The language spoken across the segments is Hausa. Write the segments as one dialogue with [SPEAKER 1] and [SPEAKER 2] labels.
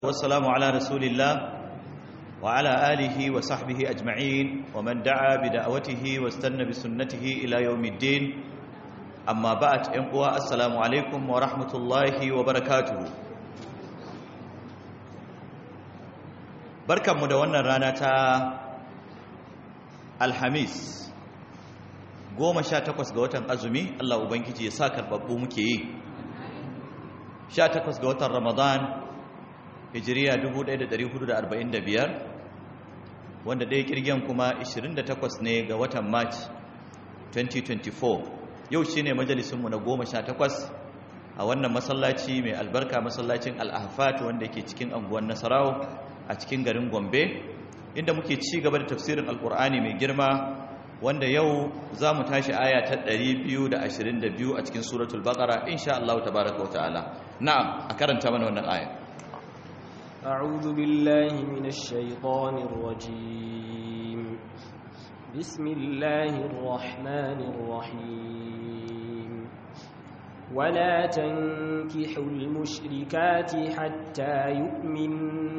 [SPEAKER 1] والسلام على رسول الله وعلى آله وصحبه أجمعين ومن دعا بدعوته واستنى بسنته إلى يوم الدين أما بعد إنقوى السلام عليكم ورحمة الله وبركاته بركة مدونة رانة الحميس goma sha takwas ga watan azumi Allah Ubangiji ya sa karɓaɓɓu muke yi sha takwas ga watan ramadan hijiriya 1445 wanda ɗaya kirgen kuma 28 ne ga watan march 2024 yau shi ne majalisunmu na 18 a wannan masallaci mai albarka masallacin al'afat wanda ke cikin anguwan nasarawo a cikin garin gombe inda muke ci gaba da tafsirin alkur'ani mai girma wanda yau za mu tashi aya ta 222 a cikin suratul baqara insha Allah tabaraka wa ta'ala na'am a karanta mana wannan aya
[SPEAKER 2] أعوذ بالله من الشيطان الرجيم بسم الله الرحمن الرحيم ولا تنكحوا المشركات حتى يؤمن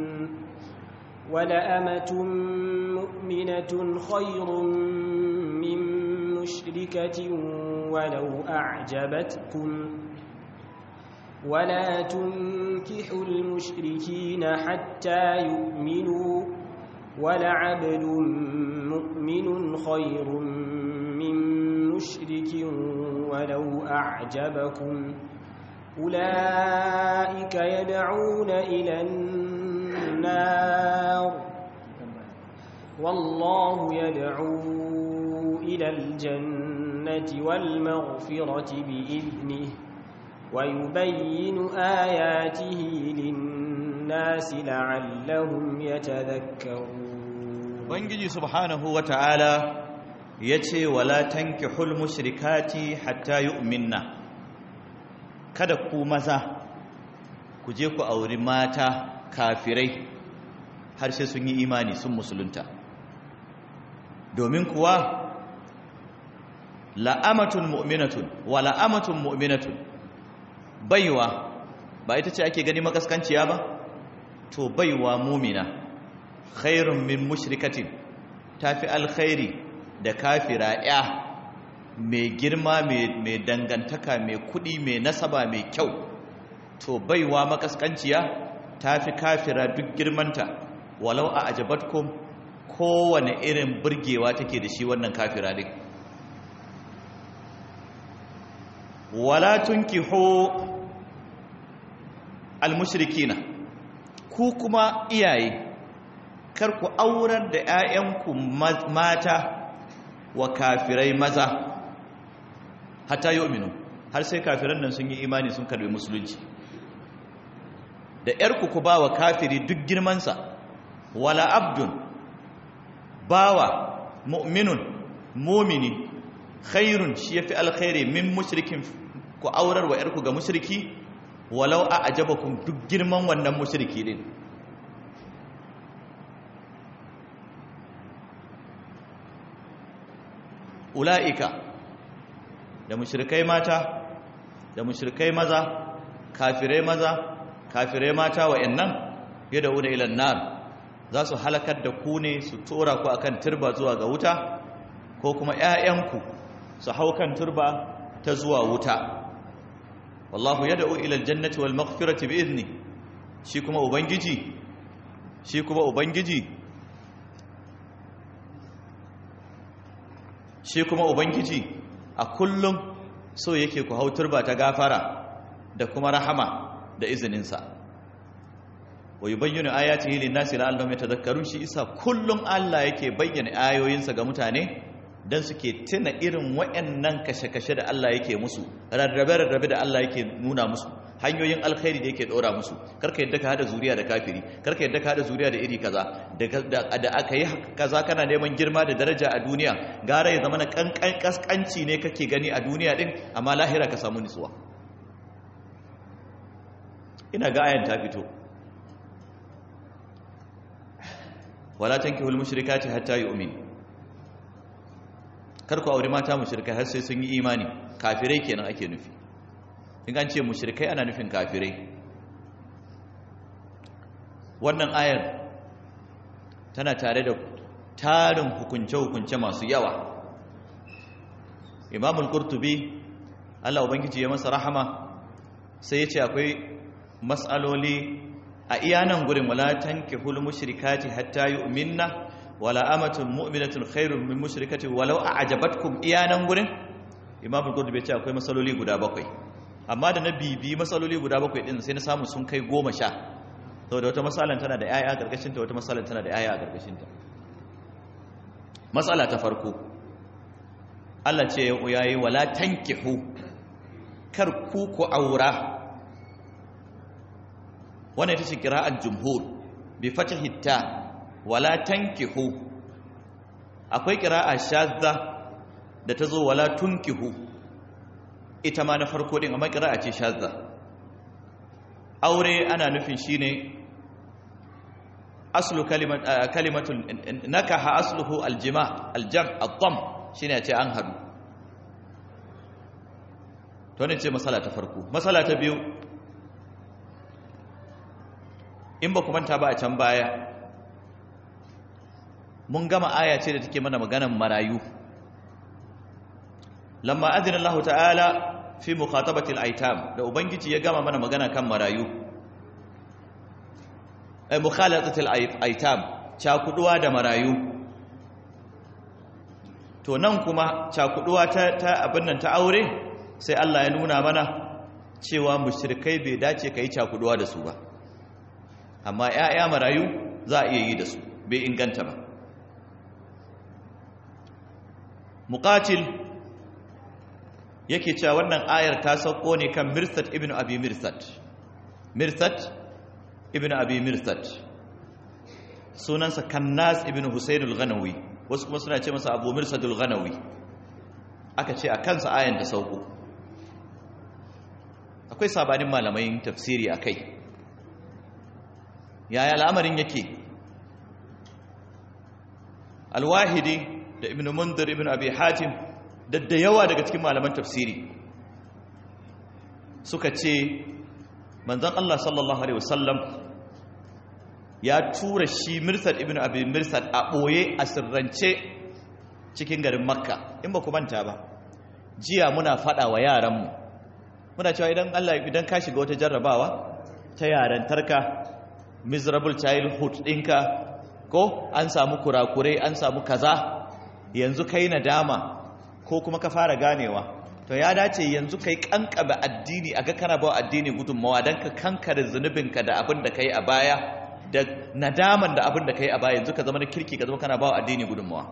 [SPEAKER 2] ولأمة مؤمنة خير من مشركة ولو أعجبتكم ولا تنكحوا المشركين حتى يؤمنوا ولعبد مؤمن خير من مشرك ولو أعجبكم أولئك يدعون إلى النار والله يدعو إلى الجنة والمغفرة بإذنه ويبين آياته للناس لعلهم يتذكرون
[SPEAKER 1] Ubangiji subhanahu wa ta'ala ya ce, Wala tanki mushrikati hatta yu'minna kada ku maza ku je ku auri mata kafirai har sai sun yi imani sun musulunta. Domin kuwa, la'amatun mu'minatun, wa la'amatun mu'minatun, baiwa ba ita ce ake gani makaskanciya ba to baiwa mumina khairun min mushrikatin tafi alkhairi da kafira ya mai girma mai dangantaka mai kudi mai nasaba mai kyau to baiwa makaskanciya tafi kafira duk girmanta walau a ajabatkum kowane irin burgewa take da shi wannan kafira din wala tunkihu almushrikina ku kuma iyaye kar ku aurar da 'ya'yanku mata wa kafirai maza hatta yu'minu har sai kafiran nan sun yi imani sun karbi musulunci da 'yarku ku ba wa kafiri duk girmansa wala abdun bawa mu'minun mumini khairun shi yafi alkhairi min mushrikin ku aurar wa 'yarku ga mushriki walau a ajabakum duk girman wannan mushriki din ula'ika da mushrikai mata da mushrikai maza kafirai maza kafirai mata wa'annan yadda una ilan nar za su halakar da ku ne su tora ku akan turba zuwa ga wuta ko kuma 'ya'yanku su hau kan turba ta zuwa wuta wallahu yad'u ila aljannati wal maghfirati bi idni shi kuma ubangiji shi kuma ubangiji shi kuma ubangiji a kullum so yake ku hautar ba ta gafara da kuma rahama da izinin sa wa yubayyinu ayatihi lin-nasi la'allahum yatadhakkarun shi isa kullum Allah yake bayyana ayoyinsa ga mutane don suke tuna irin wa'annan kashe-kashe da Allah yake musu rarrabe-rarrabe da Allah yake nuna musu hanyoyin alkhairi da yake ɗora musu karka yadda ka hada zuriya da kafiri karka yadda ka hada zuriya da iri kaza da aka yi kaza kana neman girma da daraja a duniya gara ya zama na kaskanci ne kake gani a duniya din amma lahira ka samu nutsuwa ina ga ayan ta fito wala tankihul mushrikati hatta yu'min kar ku aure mata mushrikai har sai sun yi imani kafirai kenan ake nufi in an ce mushrikai ana nufin kafirai wannan ayar tana tare da tarin hukunce-hukunce masu yawa imamul qurtubi Allah ubangiji ya masa rahama sai ya ce akwai matsaloli a iyanan gurin wala tankihul mushrikati hatta yu'minna wala amatun mu'minatun khairun min mushrikati walau a'jabatkum iyanan gurin imamul qurtubi ya ce akwai matsaloli guda bakwai amma da na bibi matsaloli guda bakwai din sai na samu sun kai goma sha saboda wata matsalan tana da yaya a ƙarƙashinta wata matsalan tana da yaya a ƙarƙashinta matsala ta farko Allah ce ya yi wala tankihu kar ku ku aura wannan ita ce kira'ar jumhur bi fatahi ta wala tankihu akwai kira'a shadda da ta zo wala tunkihu ita ma na farko din amma kira'a ce shadda aure ana nufin shine aslu kalimatul nakaha asluhu aljima aljam ad-dam shine ce an hadu to ne ce masala ta farko masala ta biyu in ba ku manta ba a can baya mun gama aya ce da take mana maganan marayu lamma adina Allah ta'ala fi mukhatabatil aitam da ubangiji ya gama mana magana kan marayu ay mukhalatatil aitam cakuduwa da marayu to nan kuma cakuduwa ta ta abin nan ta aure sai Allah ya nuna mana cewa mushrikai bai dace kai cakuduwa da su ba amma ƴaƴa marayu za a iya yi da su bai inganta ba muqatil yake cewa wannan ayar ta sauko ne kan mirsat ibn abi mirsat mirsat ibn abi mirsat sunansa kannas ibn husayn al-ghanawi wasu kuma suna ce masa abu mirsad al-ghanawi aka ce a kansa ayan ta sauko akwai sabanin malamai tafsiri akai yaya al'amarin yake al-wahidi da ibn mundir ibn abi hatim da da yawa daga cikin malaman tafsiri suka ce manzon Allah sallallahu alaihi wasallam ya tura shi mirsad ibn abi mirsad a boye a sirrance cikin garin makka in ba ku manta ba jiya muna fada wa yaranmu muna cewa idan Allah idan ka shiga wata jarrabawa ta yaran tarka miserable childhood ɗinka ko an samu kurakurai an samu kaza yanzu kai nadama ko kuma ka fara ganewa to ya dace yanzu kai kankaba addini aga kana bawa addini gudunmawa don ka kankare zunubinka da abin da kai a baya da nadaman da abin da kai a baya yanzu ka zama na kirki ka zama kana bawa addini gudunmawa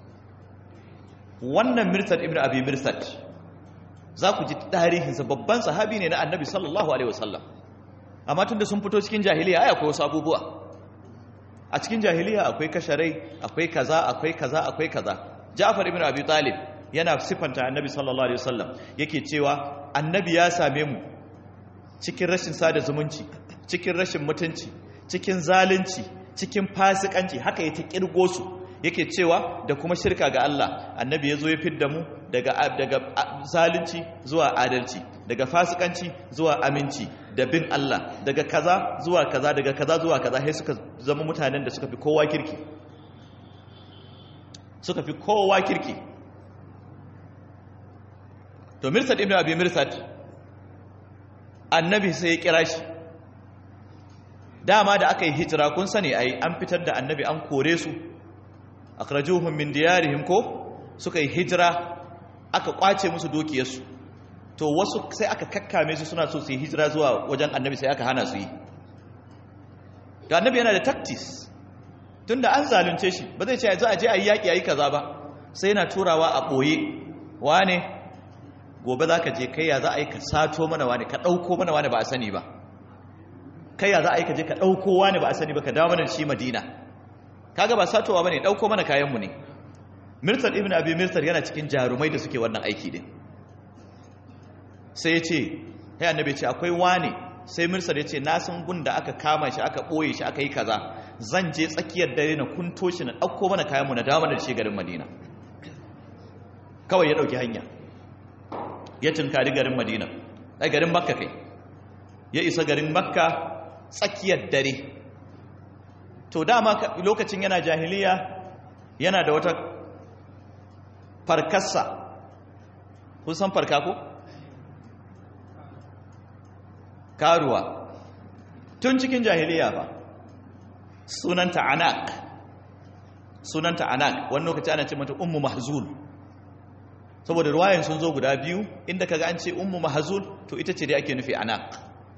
[SPEAKER 1] wannan mirsad ibn abi mirsad za ku ji tarihinsa babban sahabi ne na annabi sallallahu alaihi wasallam amma tunda sun fito cikin jahiliya ai akwai wasu abubuwa a cikin jahiliya akwai kasharai akwai kaza akwai kaza akwai kaza Ja'far ibn Abi Talib yana sifanta Annabi sallallahu alaihi wasallam yake cewa Annabi ya same mu cikin rashin sada zumunci cikin rashin mutunci cikin zalunci cikin fasikanci haka yake kirgo su yake cewa da kuma shirka ga Allah Annabi yazo ya fidda mu daga daga zalunci zuwa adalci daga fasikanci zuwa aminci da bin Allah daga kaza zuwa kaza daga kaza zuwa kaza sai suka zama mutanen da suka fi kowa kirki suka fi kowa kirki to mirsad ibn abi mirsad annabi sai ya kira shi dama da aka yi hijira kun sani ai an fitar da annabi an kore su akhrajuhum min diyarihim ko suka yi hijira aka kwace musu dukiyarsu to wasu sai aka kakkame su suna so su yi hijira zuwa wajen annabi sai aka hana su yi to annabi yana da tactics tunda an zalunce shi ba zai ce za a je a yi yaƙi a yi kaza ba sai yana turawa a ɓoye wane gobe za ka je kai ya za a yi ka sato mana wane ka ɗauko mana wane ba a sani ba kai ya za a yi ka je ka ɗauko wane ba a sani ba ka dawo mana da shi madina kaga ba satowa ba ne ɗauko mana kayanmu ne mirtar ibn abi mirtar yana cikin jarumai da suke wannan aiki din sai ya ce ya annabi ce akwai wane sai mirsar ya ce na san gun da aka kama shi aka ɓoye shi aka yi kaza zan je tsakiyar dare na kunto shi na ɗauko mana kayanmu na dama da shi garin madina kawai ya ɗauki hanya ya tunkari garin madina a garin makka kai ya isa garin makka tsakiyar dare to dama lokacin yana jahiliya yana da wata farkarsa kun san farka ko karuwa tun cikin jahiliya ba sunanta anak sunanta anak wani lokaci ana ce mata ummu mahzul saboda ruwayan sun zo guda biyu inda kaga an ce ummu mahzul to ita ce dai ake nufi anak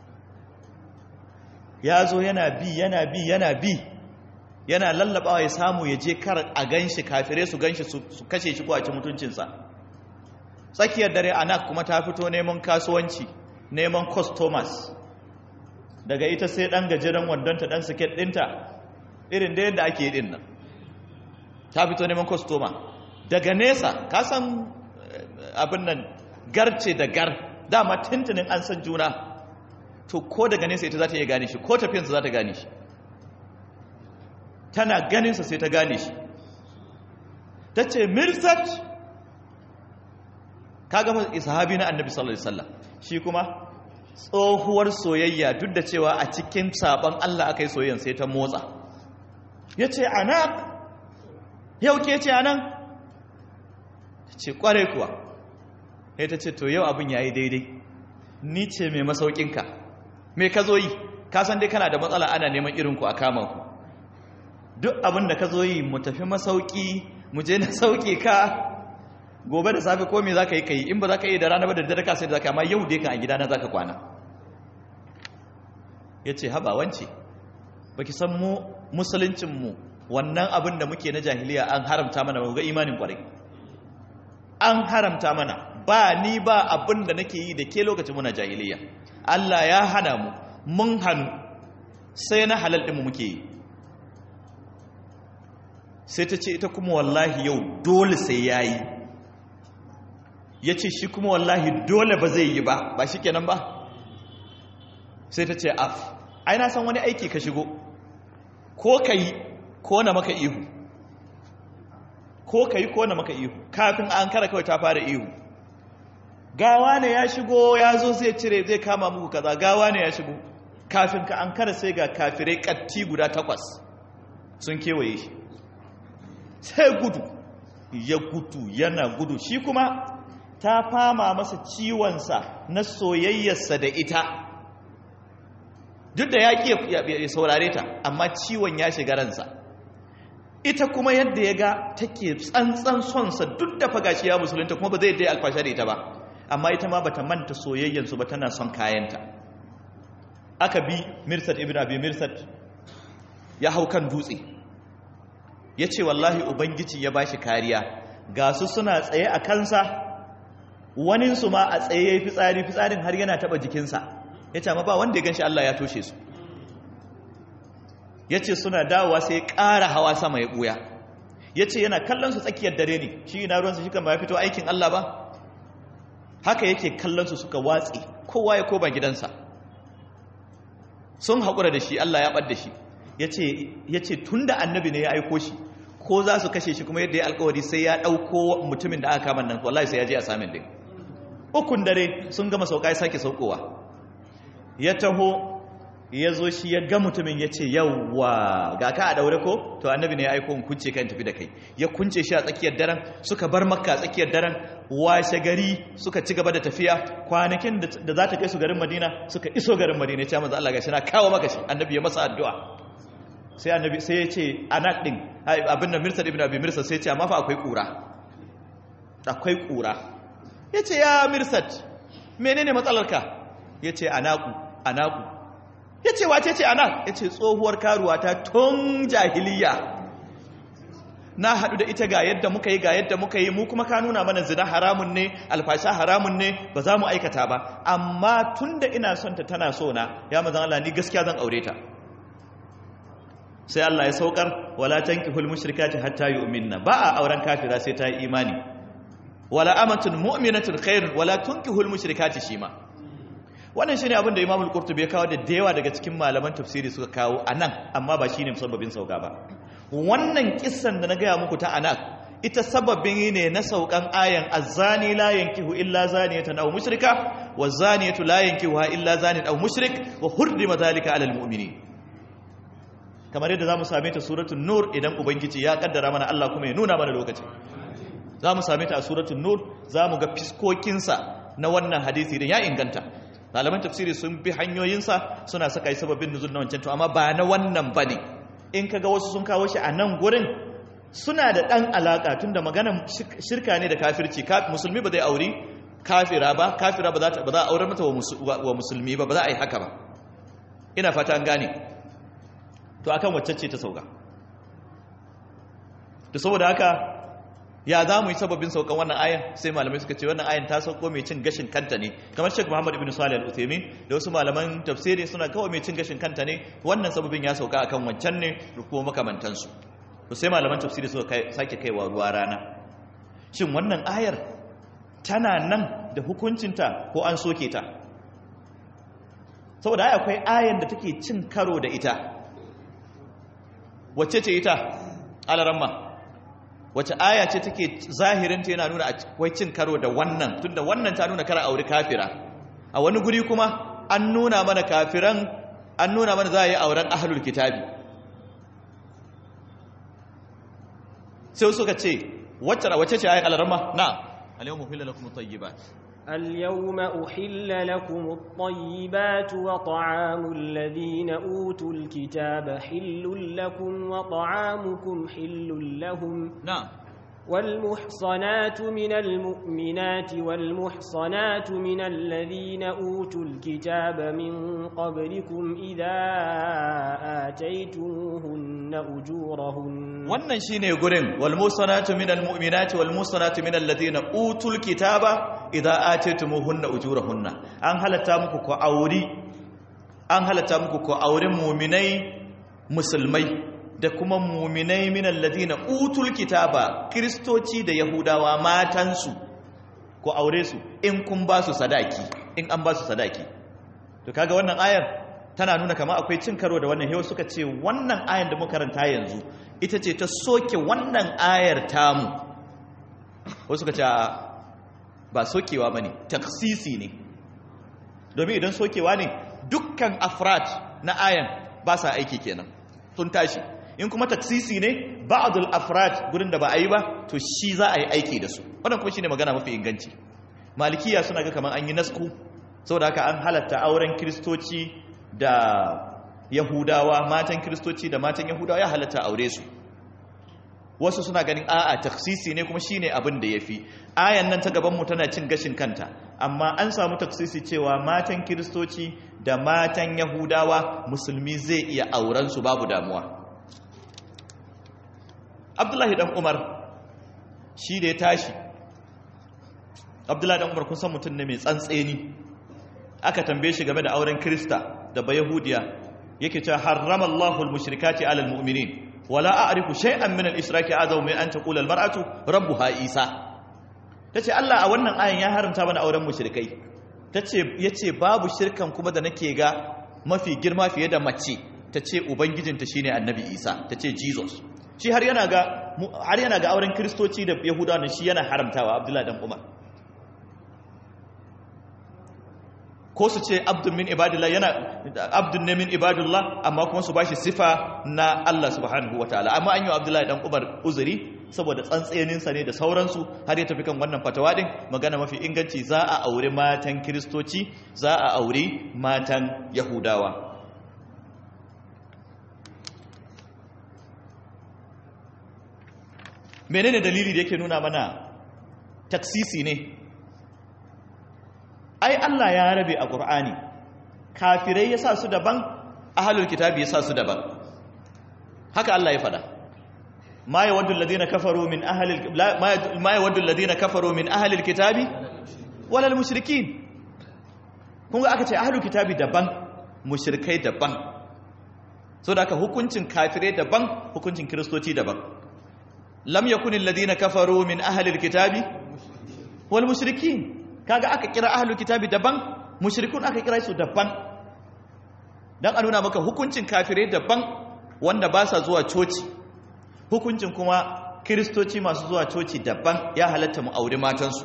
[SPEAKER 1] ya zo yana bi yana bi yana bi yana lallabawa ya samu ya je kar a ganshi kafirai su ganshi su kashe shi ko a ci mutuncinsa tsakiyar dare anak kuma ta fito neman kasuwanci neman customers daga ita sai dan gajeren wandonta dan siket dinta irin da yadda ake yi din nan ta fito neman customer daga nesa ka san abin nan garce da gar dama tuntunin an san juna to ko daga nesa ita za ta iya gane shi ko tafiyansa za ta gane shi tana ganinsa sai ta gane shi ta ce mirsat ka gama sahabi na annabi sallallahu alaihi wasallam shi kuma tsohuwar soyayya duk da cewa a cikin sabon Allah aka yi soyayyan sai ta motsa ya ce anak yau ke ce anan ta ce kware kuwa ya ta ce to yau abin ya yi daidai ni ce mai masaukinka mai ka zo yi kasan dai kana da matsala ana neman irinku a kama ku duk abin da ka zo yi mu tafi masauki mu je na sauke ka gobe da safe ko me za ka yi ka yi in ba za ka yi da rana ba da dare ka sai da za ka amma yau dai ka a gidana za ka kwana ya ce haba wance ba ki san mu musuluncinmu wannan abin da muke na jahiliya an haramta mana ba ga imanin kwarai an haramta mana ba ni ba abin da nake yi da ke lokacin muna jahiliya Allah ya hana mu mun hannu sai na halal ɗinmu muke yi sai ta ce ita kuma wallahi yau dole sai ya yi ya ce shi kuma wallahi dole ba zai yi ba ba shi kenan ba sai ta ce af ai na san wani aiki ka shigo ko ka yi ko na maka ihu ko ka yi ko na maka ihu kafin an kara kawai ta fara ihu gawa ne ya shigo ya zo zai cire zai kama muku kaza gawa ne ya shigo kafin ka an kara sai ga kafirai katti guda takwas sun kewaye shi sai gudu ya gudu yana gudu shi kuma ta fama masa ciwonsa na soyayyarsa da ita duk da ya ƙi ya saurare ta amma ciwon ya shiga ransa ita kuma yadda ya ga take tsantsan sonsa duk da fagashi ya musulunta kuma ba zai dai alfasha da ita ba amma ita ma bata manta soyayyansu ba tana son kayanta aka bi mirsad ibn abi mirsad ya hau kan dutse ya ce wallahi ubangiji ya bashi kariya ga su suna tsaye a kansa waninsu ma a tsaye ya yi fitsari fitsarin har yana taba jikinsa ya ce ma ba wanda ya ganshi Allah ya toshe su ya ce suna dawowa sai ya ƙara hawa sama ya ɓuya ya ce yana kallon su tsakiyar dare ne shi na ruwansa shi kan ba ya fito aikin Allah ba haka yake kallon su suka watsi kowa ya koba gidansa sun haƙura da shi Allah ya ɓad da shi ya ce tun da annabi ne ya aiko shi ko za su kashe shi kuma yadda ya alkawari sai ya ɗauko mutumin da aka kama nan wallahi sai ya je a samin din ukun dare sun gama sauka ya sake saukowa ya taho ya zo shi ya ga mutumin ya ce yawwa ga ka a daure ko to annabi ne ya aiko in kunce kan tafi da kai ya kunce shi a tsakiyar daren suka bar makka a tsakiyar daren washe gari suka ci gaba da tafiya kwanakin da za ta kai su garin madina suka iso garin madina ya ce maza Allah gashi na kawo maka shi annabi ya masa addu'a sai annabi sai ya ce anak din abin da mirsad ibn abi mirsad sai ya ce amma fa akwai kura akwai kura ya ce ya mirsad menene matsalarka ya ce anaku anaku ya ce wace ce anak ya ce tsohuwar karuwa ta tun jahiliya na haɗu da ita ga yadda muka yi ga yadda muka yi mu kuma ka nuna mana zina haramun ne alfasha haramun ne ba za mu aikata ba amma tun da ina son ta tana so na ya mazan Allah ni gaskiya zan aure ta sai Allah ya saukar wala tankihul mushrikati hatta yu'minna ba a auren kafira sai ta yi imani wala amatun mu'minatun khairun wala tunkihul mushrikati shima wannan shine abin da Imam al-Qurtubi ya kawo da dewa daga cikin malaman tafsiri suka kawo anan amma ba shine musabbabin sauka ba wannan kissan da na gaya muku ta anak ita sababin ne na saukan ayan azzani la yankihu illa zaniyatan aw mushrika wa zaniyatu la yankihuha illa zanin aw mushrik wa hurrima dhalika ala al-mu'minin kamar yadda zamu same ta suratul nur idan ubangiji ya kaddara mana Allah kuma ya nuna mana lokaci zamu same ta a suratul nur zamu ga fiskokinsa na wannan hadisi idan ya inganta malaman tafsiri sun bi hanyoyinsa suna saka yi sababin nuzul na wancan to amma ba na wannan bane in kaga wasu sun kawo shi a nan gurin suna da dan alaka tunda maganar shirka ne da kafirci musulmi ba zai auri kafira ba kafira ba za ta ba za a aurar mata wa musulmi ba ba za a yi haka ba ina fata an gane to akan wacce ce ta sauka to saboda haka ya za mu yi sababin saukan wannan ayan sai malamai suka ce wannan ayan ta sauko mai cin gashin kanta ne kamar Sheikh Muhammad ibn Salih al-Uthaymeen da wasu malaman tafsiri suna kawai mai cin gashin kanta ne wannan sababin ya sauka akan wancan ne da kuma makamantansu to sai malaman tafsiri suka sake kaiwa ruwa rana shin wannan ayar tana nan da hukuncinta ko an soke ta saboda ai akwai ayan da take cin karo da ita wacce ce ita alaramma wace aya ce take zahirinta yana nuna akwai cin karo da wannan tunda wannan ta nuna kara aure kafira a wani guri kuma an nuna mana kafiran an nuna mana za a yi auren ahlul kitabi sai suka ce wacce ce ayan alaramma na اليوم أحل لكم الطيبات
[SPEAKER 2] اليوم أحل لكم الطيبات وطعام الذين أوتوا الكتاب حل لكم وطعامكم حل لهم
[SPEAKER 1] نعم
[SPEAKER 2] والمحصنات من المؤمنات والمحصنات من الذين أوتوا الكتاب من قبلكم إذا آتيتموهن أجورهن
[SPEAKER 1] wannan shine gurin wal musanatu minal mu'minati wal musanatu minal ladina utul kitaba idza ataytumuhunna ujurahunna an halatta muku ko auri an halatta muku ko auren mu'minai musulmai da kuma mu'minai minal ladina utul kitaba kristoci da yahudawa matansu ko aure su in kun ba su sadaki in an ba su sadaki to kaga wannan ayar tana nuna kama akwai cin karo da wannan hewa suka ce wannan ayar da muka karanta yanzu ita ce ta soke wannan ayar tamu wasu suka ce ba sokewa ba ne taksisi ne domin idan sokewa ne dukkan afrat na ayan ba sa aiki kenan sun tashi in kuma taksisi ne ba'adul afrat gurin da ba a yi ba to shi za a yi aiki da su wannan kuma shine magana mafi inganci malikiya suna ga kamar an yi nasku saboda haka an halatta auren kiristoci da yahudawa matan kiristoci da matan yahudawa ya halatta aure su wasu suna ganin a'a taksisi ne kuma shine abin da yafi ayan nan ta gaban mu tana cin gashin kanta amma an samu taksisi cewa matan kiristoci da matan yahudawa musulmi zai iya auren su babu damuwa abdullahi dan umar shi da ya tashi abdullahi dan umar kun san mutum ne mai tsantseni aka tambaye shi game da auren krista da bayahudiya yake cewa harrama Allahul mushrikati alal mu'minin wala a'rifu shay'an min al-ishraki azaw min an taqula al-mar'atu rabbuha Isa tace Allah a wannan ayan ya haramta mana auren mushrikai tace yace babu shirkan kuma da nake ga mafi girma fiye da mace tace ubangijinta shine annabi Isa tace Jesus shi har yana ga har yana ga auren kristoci da yahudawa shi yana haramtawa Abdullahi dan Umar ko su ce abdun min ibadillah yana abdun ne min ibadillah amma kuma su bashi sifa na Allah subhanahu wataala amma an yi Abdullahi dan Umar uzuri saboda tsantsenin sa ne da sauransu har ya tafi kan wannan fatawa din magana mafi inganci za a aure matan kristoci za a aure matan yahudawa menene dalili da yake nuna mana taksisi ne ai Allah ya rabe a Qur'ani kafirai ya sa su daban ahlul kitabi ya sa su daban haka Allah ya fada ma yawaddu alladhina kafaru min ahli ma yawaddu alladhina kafaru min ahli alkitabi wala almushrikin kun ga aka ce ahlul kitabi daban mushrikai daban so da aka hukuncin kafirai daban hukuncin kristoci daban lam yakun alladhina kafaru min ahli alkitabi wal mushrikin kaga aka kira ahlul kitabi daban mushrikun aka kira su daban dan a nuna maka hukuncin kafirai daban wanda ba sa zuwa coci hukuncin kuma kiristoci masu zuwa coci daban ya halatta mu aure matansu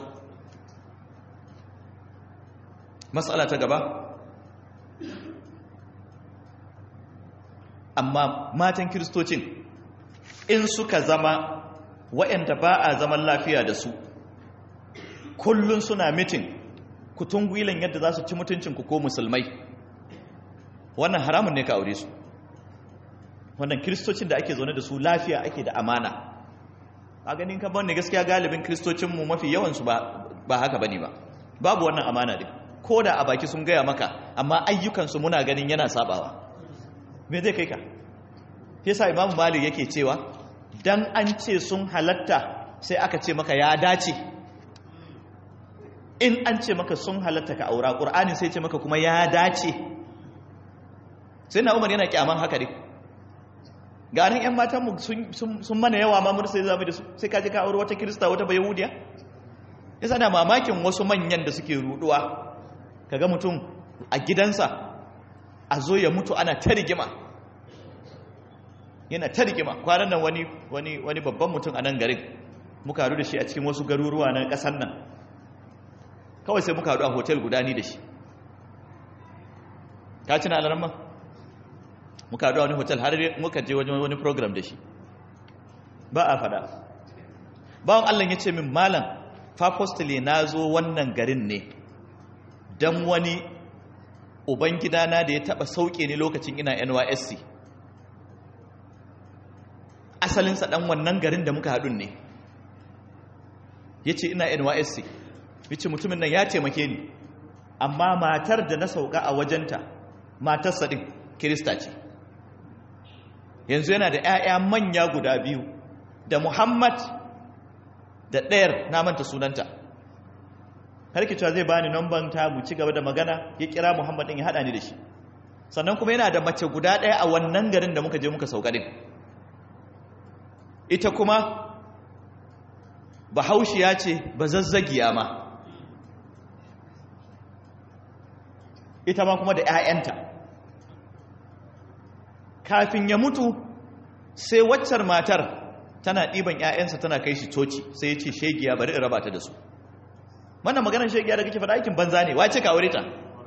[SPEAKER 1] matsala ta gaba amma matan kiristocin in suka zama waɗanda ba a zaman lafiya da su kullum suna mitin kutungwilan yadda za su ci mutuncinku ko musulmai wannan haramun ne ka aure su wannan kiristocin da ake zaune da su lafiya ake da amana a ganin kan wanda gaskiya galibin kiristocinmu mafi yawansu ba haka bane ba babu wannan amana din ko da a baki sun gaya maka amma ayyukansu muna ganin yana sabawa me zai kai ka yasa imamu malik yake cewa dan an ce sun halatta sai aka ce maka ya dace in an ce maka sun halatta ka aura ƙur'ani sai ce maka kuma ya dace sai na umar yana kyaman haka ne ganin 'yan matanmu sun mana yawa ma mun sai zama da su sai kaji ka aure wata kirista wata bayahudiya ya sana mamakin wasu manyan da suke ruduwa kaga mutum a gidansa a zo ya mutu ana ta rigima yana ta rigima kwanan nan wani wani wani babban mutum a nan garin muka haɗu da shi a cikin wasu garuruwa na ƙasar nan kawai sai muka haɗu a hotel guda ni da shi ka ci na alarma muka haɗu a wani hotel har muka je wajen wani program da shi ba a faɗa bawan allah ya ce min malam fafostile na zo wannan garin ne don wani ubangidana da ya taɓa sauke ni lokacin ina nysc asalinsa ɗan wannan garin da muka haɗun ne ya ce ina nysc ya ce mutumin nan ya taimake ni amma matar da na sauka a wajenta matarsa ɗin kirista ce yanzu yana da 'ya'ya manya guda biyu da muhammad da ɗayar na manta sunanta harki cewa zai bani namban ta mu ci gaba da magana ya kira muhammad ɗin ya haɗa ni da shi sannan kuma yana da mace guda ɗaya a wannan garin da muka je muka sauka ɗin ita kuma bahaushiya ce ba zazzagiya ma ita ma kuma da 'ya'yanta kafin ya mutu sai waccar matar tana ɗiban 'ya'yansa tana kai shi coci sai ya ce shegiya bari in raba ta da su wannan maganar shegiya da kake faɗa aikin banza ne wace ka aure ta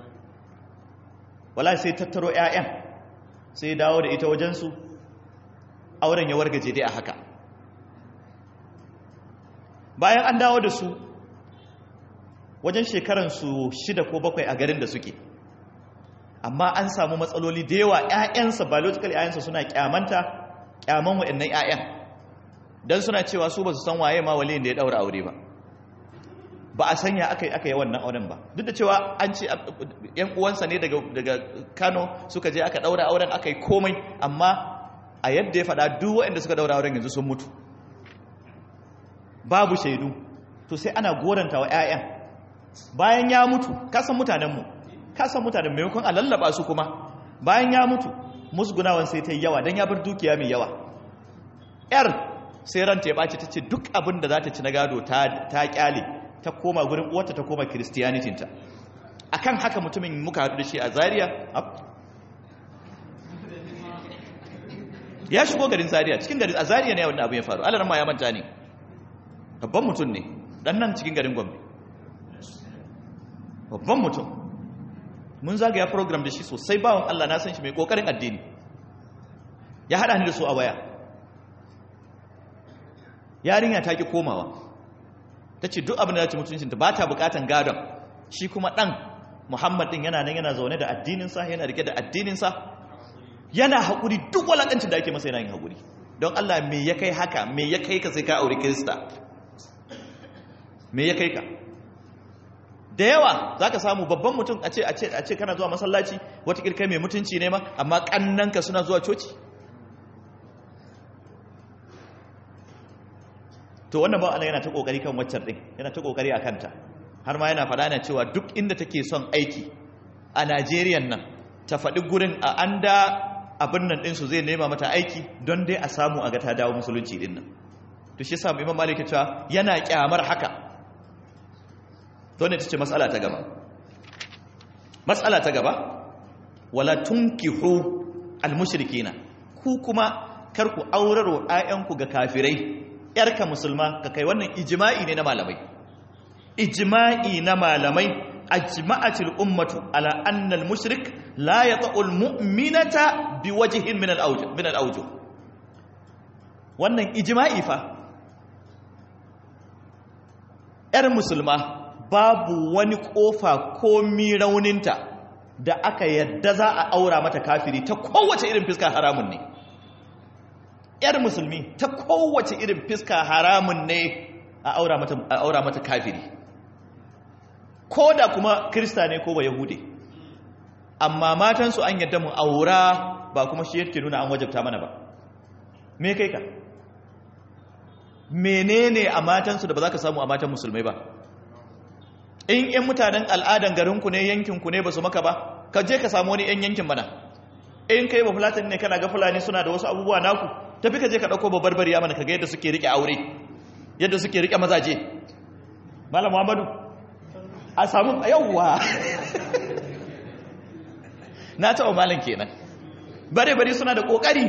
[SPEAKER 1] wala sai tattaro 'ya'yan sai dawo da ita wajensu auren ya wargaje dai a haka bayan an dawo da su wajen shekaransu shida ko bakwai a garin da suke amma an samu matsaloli da yawa 'ya'yansa biological 'ya'yansa suna kyamanta kyaman waɗannan 'ya'yan don suna cewa su ba su san waye ma waliyin da ya ɗaura aure ba ba a sanya aka yi aka yi wannan auren ba duk da cewa an ce yan uwansa ne daga kano suka je aka ɗaura auren aka yi komai amma a yadda ya faɗa duk waɗanda suka ɗaura auren yanzu sun mutu babu shaidu to sai ana goranta wa 'ya'yan bayan ya mutu kasan mutanenmu kasan mutanen maimakon a lallaba su kuma bayan ya mutu musgunawan sai ta yi yawa don ya bar dukiya mai yawa yar sai ranta ya ɓaci ta ce duk abin da za ta ci na gado ta kyale ta koma gurin uwarta ta koma kiristiyanitinta a kan haka mutumin muka haɗu da shi a zariya ya shigo garin zariya cikin garin a zariya ne wanda abin ya faru alarar ma ya manta ne babban mutum ne dan nan cikin garin gombe babban mutum mun zagaya program da shi sosai bawan Allah na san shi mai kokarin addini ya hada ni da su a waya yarinya ta ki komawa ta ce duk abin da ya ci mutuncinta ba ta bukatan gadon shi kuma dan muhammad din yana nan yana zaune da addininsa yana rike da addininsa yana haƙuri duk walaƙancin da ake masa yana yin haƙuri don Allah me ya kai haka me ya kai ka sai ka aure kirista me ya kai ka da yawa za ka samu babban mutum a ce a ce kana zuwa masallaci wata kirkai mai mutunci ne ma amma kannanka suna zuwa coci to wannan ba Allah yana ta kokari kan waccan din yana ta kokari a kanta har ma yana faɗa yana cewa duk inda take son aiki a Najeriya nan ta faɗi gurin a anda abin nan ɗinsu zai nema mata aiki don dai a samu a ga ta dawo musulunci ɗin nan to shi sa imam malik cewa yana kyamar haka to ne tace mas'ala ta gaba mas'ala ta gaba wala tunkihu almushrikina ku kuma kar ku auraro ayyanku ga kafirai yarka musulma ka kai wannan ijma'i ne na malamai ijma'i na malamai ajma'atil ummatu ala anna al-mushrik la yata'ul mu'minata biwajhin min al-awjuh min al-awjuh wannan ijma'i fa ‘yar musulma babu wani ƙofa ko rauninta da aka yadda za a aura mata kafiri ta kowace irin fiska haramun ne ‘yar musulmi ta kowace irin fiska haramun ne a aura mata kafiri ko da kuma krista ne ko ba yahude amma matansu an yadda mu aura ba kuma shi yake nuna an wajabta mana ba me kai ka menene a matansu da ba za ka samu a matan musulmai ba in yan mutanen al'adan garinku ne yankinku ne ba su maka ba ka je ka samu wani yan yankin mana in kai ba fulani ne kana ga fulani suna da wasu abubuwa naku tafi ka je ka ɗauko babbar bariya mana ka ga yadda suke riƙe aure yadda suke riƙe mazaje malam muhammadu a samu yawwa na taɓa malam kenan bare bare suna da ƙoƙari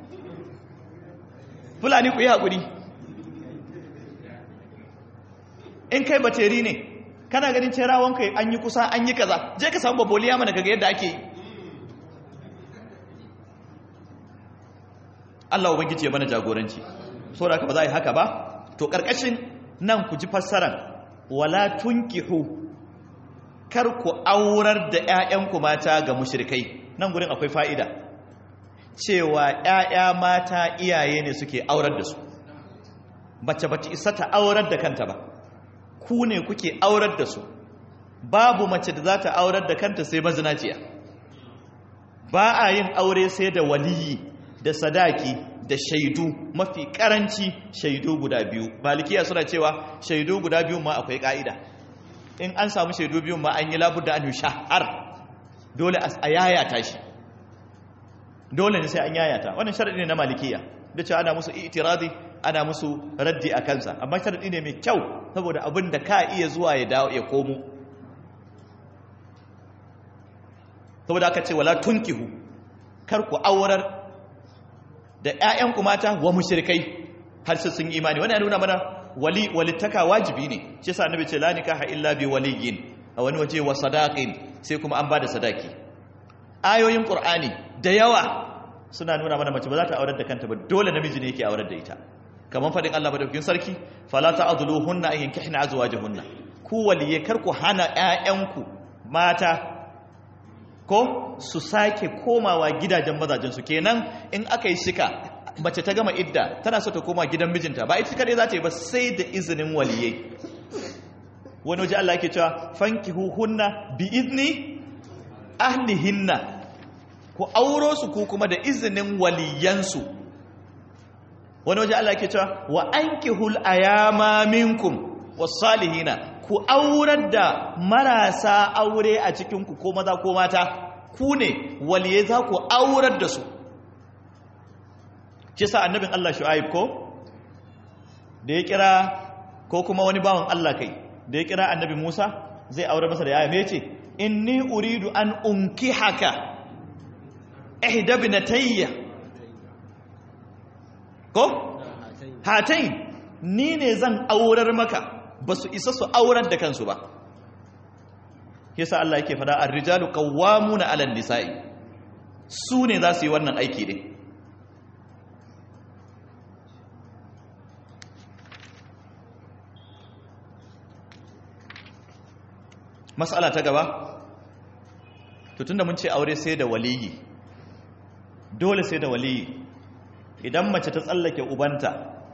[SPEAKER 1] fulani ku yi haƙuri in kai bateri ne kana ganin cerawan kai an yi kusa an yi kaza je ka samu baboliya mana kaga yadda ake yi Allah ubangiji ya mana jagoranci saboda haka ba za a yi haka ba to karkashin nan ku ji fassaran wala tunkihu kar ku aurar da ƴaƴanku mata ga mushrikai nan gurin akwai fa'ida cewa ƴaƴa mata iyaye ne suke aurar da su bace bace isa ta aurar da kanta ba ku ne kuke aurar da su babu mace da za ta aurar da kanta sai mazinaciya ba a yin aure sai da waliyi da sadaki da shaidu mafi karanci shaidu guda biyu malikiya suna cewa shaidu guda biyu ma akwai ka'ida in an samu shaidu biyu ma an yi labudda an shahar dole a yayata shi dole ne sai an yayata wannan sharadi ne na malikiya da cewa ana musu itiradi ana musu raddi a kansa amma sharadi ne mai kyau saboda abin da ka iya zuwa ya dawo ya komo saboda aka ce wala tunkihu kar ku aurar da ƴaƴanku mata wa mushrikai har sai sun imani wannan ya nuna mana wali walittaka wajibi ne shi yasa annabi ce la nikaha illa bi waliyin a wani waje wa sadaqin sai kuma an bada sadaki ayoyin qur'ani da yawa suna nuna mana mace ba za ta aurar da kanta ba dole namiji ne yake aurar da ita kamar faɗin Allah madaukakin sarki fala ta'dhuluhunna an yankihna azwajahunna ku waliye kar ku hana ƴaƴanku mata ko su sake komawa gidajen mazajen su kenan in aka yi shika mace ta gama idda tana so ta koma gidan mijinta ba ita kadai za ta yi ba sai da izinin waliyai wani waje Allah yake cewa fankihuhunna bi izni ahlihinna ku auro su ku kuma da izinin waliyansu wani waje Allah yake cewa wa ankihul ayama minkum wasalihina ku aurar da marasa aure a cikin ku ko maza ko mata ku ne waliye za ku aurar da su shi sa annabin Allah shu'aib ko da ya kira ko kuma wani bawan Allah kai da ya kira annabi Musa zai aure masa da yaya me yace inni uridu an unkihaka ihda binatayya ko hatain ni ne zan aurar maka ba su isa su aurar da kansu ba yasa Allah yake fada ar-rijalu qawwamuna 'ala an-nisa'i su ne za su yi wannan aiki ne mas'ala ta gaba to tunda mun ce aure sai da waliyi dole sai da waliyi idan mace ta tsallake ubanta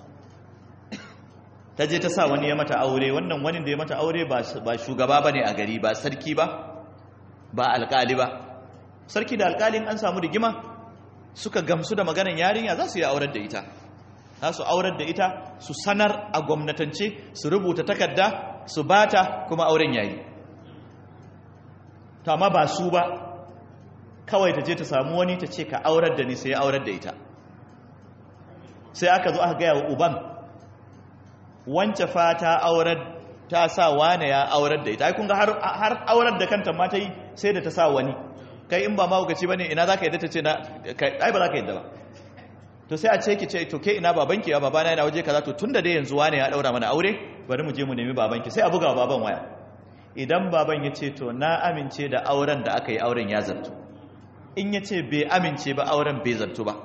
[SPEAKER 1] ta je ta sa wani ya mata aure wannan wani da ya mata aure ba shugaba ba ne a gari ba sarki ba ba alkali ba sarki da alkalin an samu rigima suka gamsu da maganin yarinya za su yi aurar da ita za su aurar da ita su sanar a gwamnatance su rubuta takarda su bata kuma auren yayi to amma ba su ba kawai ta je ta samu wani ta ce ka aurar da ni sai ya aurar da ita sai aka zo aka gaya wa uban wance fa ta aurar ta sa wane ya aurar da ita ai kun ga har har aurar da kanta ma ta yi sai da ta sa wani kai in ba ma ugaci bane ina zaka yadda ta ce na kai ai ba zaka yadda ba to sai a ce ki ce to ke ina babanki ya babana yana waje kaza to tunda dai yanzu wane ya daura mana aure bari mu je mu nemi babanki sai a buga baban waya idan baban ya ce to na amince da auren da aka yi auren ya zartu in ya ce bai amince ba auren bai zartu ba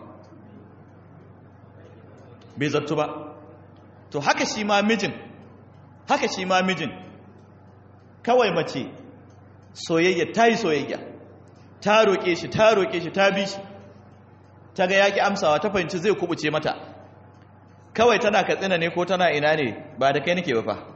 [SPEAKER 1] bai zartu ba to haka shi ma mijin haka shi ma mijin kawai mace soyayya ta yi soyayya ta roƙe shi ta roƙe shi ta bi shi ta ga yaƙi amsawa ta fahimci zai kubuce mata kawai tana katsina ne ko tana ina ne ba da kai nake ba fa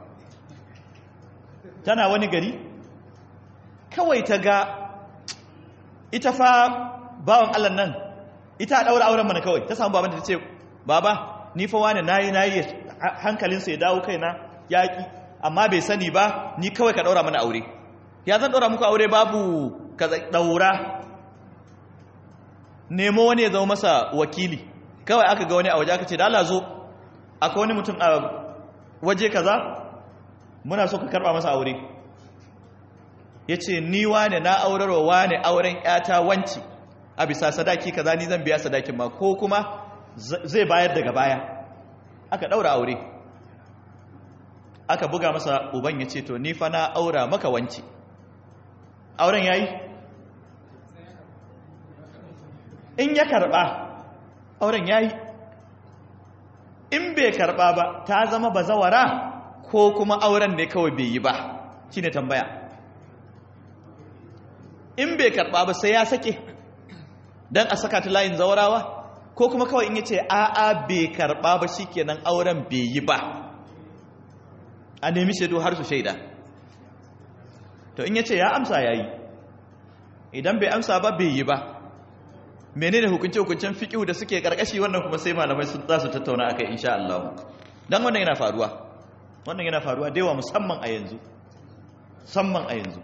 [SPEAKER 1] tana wani gari kawai ta ga ita fa bawan Allah nan ita a ɗaura auren mana kawai ta samu babanta ta ce baba ni fa wani nayi nayi hankalinsa ya dawo kaina yaƙi amma bai sani ba ni kawai ka ɗaura mana aure ya zan ɗaura muku aure babu ka ɗaura nemo wani ya zama masa wakili kawai aka ga wani a waje aka ce da Allah zo akwai wani mutum a waje kaza muna so ka karba masa aure ya ce ni wane na aurarwa wane auren yata wanci a bisa sadaki kaza ni zan biya sadakin ma ko kuma zai bayar daga baya aka daura aure aka buga masa uban ya ce to ni fa na aura maka wanci auren yayi in ya karba auren yayi in bai karba ba ta zama bazawara ko kuma auren ne kawai bai yi ba shine tambaya in bai karba ba sai ya sake dan a saka ta layin zawarawa ko kuma kawai in yace a'a bai karba ba shikenan auren bai yi ba a nemi shaidu har su shaida to in yace ya amsa yayi idan bai amsa ba bai yi ba menene hukunce hukuncen fiqh da suke karkashi wannan kuma sai malamai sun za su tattauna akai insha Allah dan wannan yana faruwa wannan yana faruwa da yawa musamman a yanzu musamman a yanzu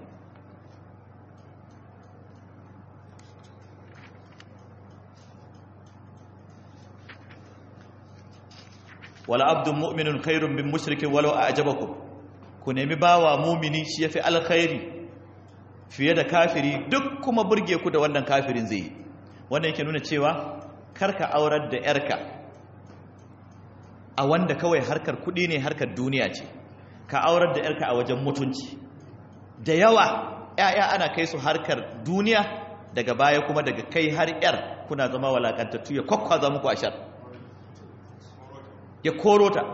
[SPEAKER 1] wala abdun mu'minun khairun min mushrikin walau a'jabakum ku nemi bawa mumini shi yafi alkhairi fiye da kafiri duk kuma burge ku da wannan kafirin zai yi wannan yake nuna cewa karka aurar da yarka a wanda kawai harkar kudi ne harkar duniya ce ka aurar da yarka a wajen mutunci da yawa ya'ya ana kai su harkar duniya daga baya kuma daga kai har yar kuna zama walakantattu ya kwakwaza muku ashar ya koro ta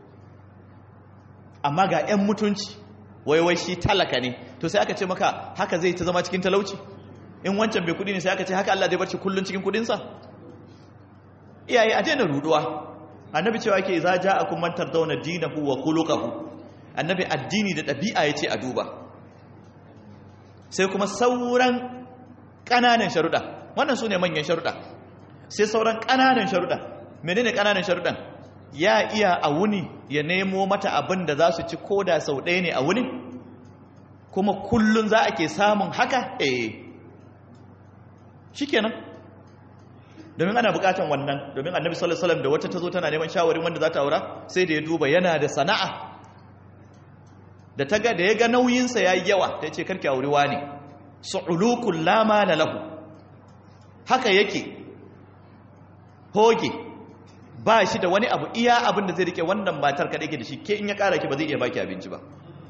[SPEAKER 1] amma ga 'yan mutunci waiwai shi talaka ne to sai aka ce maka haka zai ta zama cikin talauci in wancan bai kudi ne sai aka ce haka Allah zai barci kullun cikin kudinsa iyaye a daina ruduwa annabi cewa yake za ja akum man tardawna dinahu wa khuluquhu annabi addini da dabi'a yace a duba sai kuma sauran kananan sharuda wannan sune manyan sharuda sai sauran kananan sharuda menene kananan sharudan ya iya a wuni ya nemo mata abin da za su ci koda sau ɗaya ne a wuni kuma kullun za a ke samun haka eh shikenan domin ana bukatan wannan domin annabi sallallahu alaihi wasallam da wata tazo tana neman shawarin wanda za ta aura sai da ya duba yana da sana'a da ta ga da ya ga nauyinsa yayi yawa ta ce karki auri wani su'ulukul la mala lahu haka yake hoge ba shi da wani abu iya abin da zai rike wannan matar kaɗai ke da shi ke in ya ƙara ki ba zai iya baki abinci ba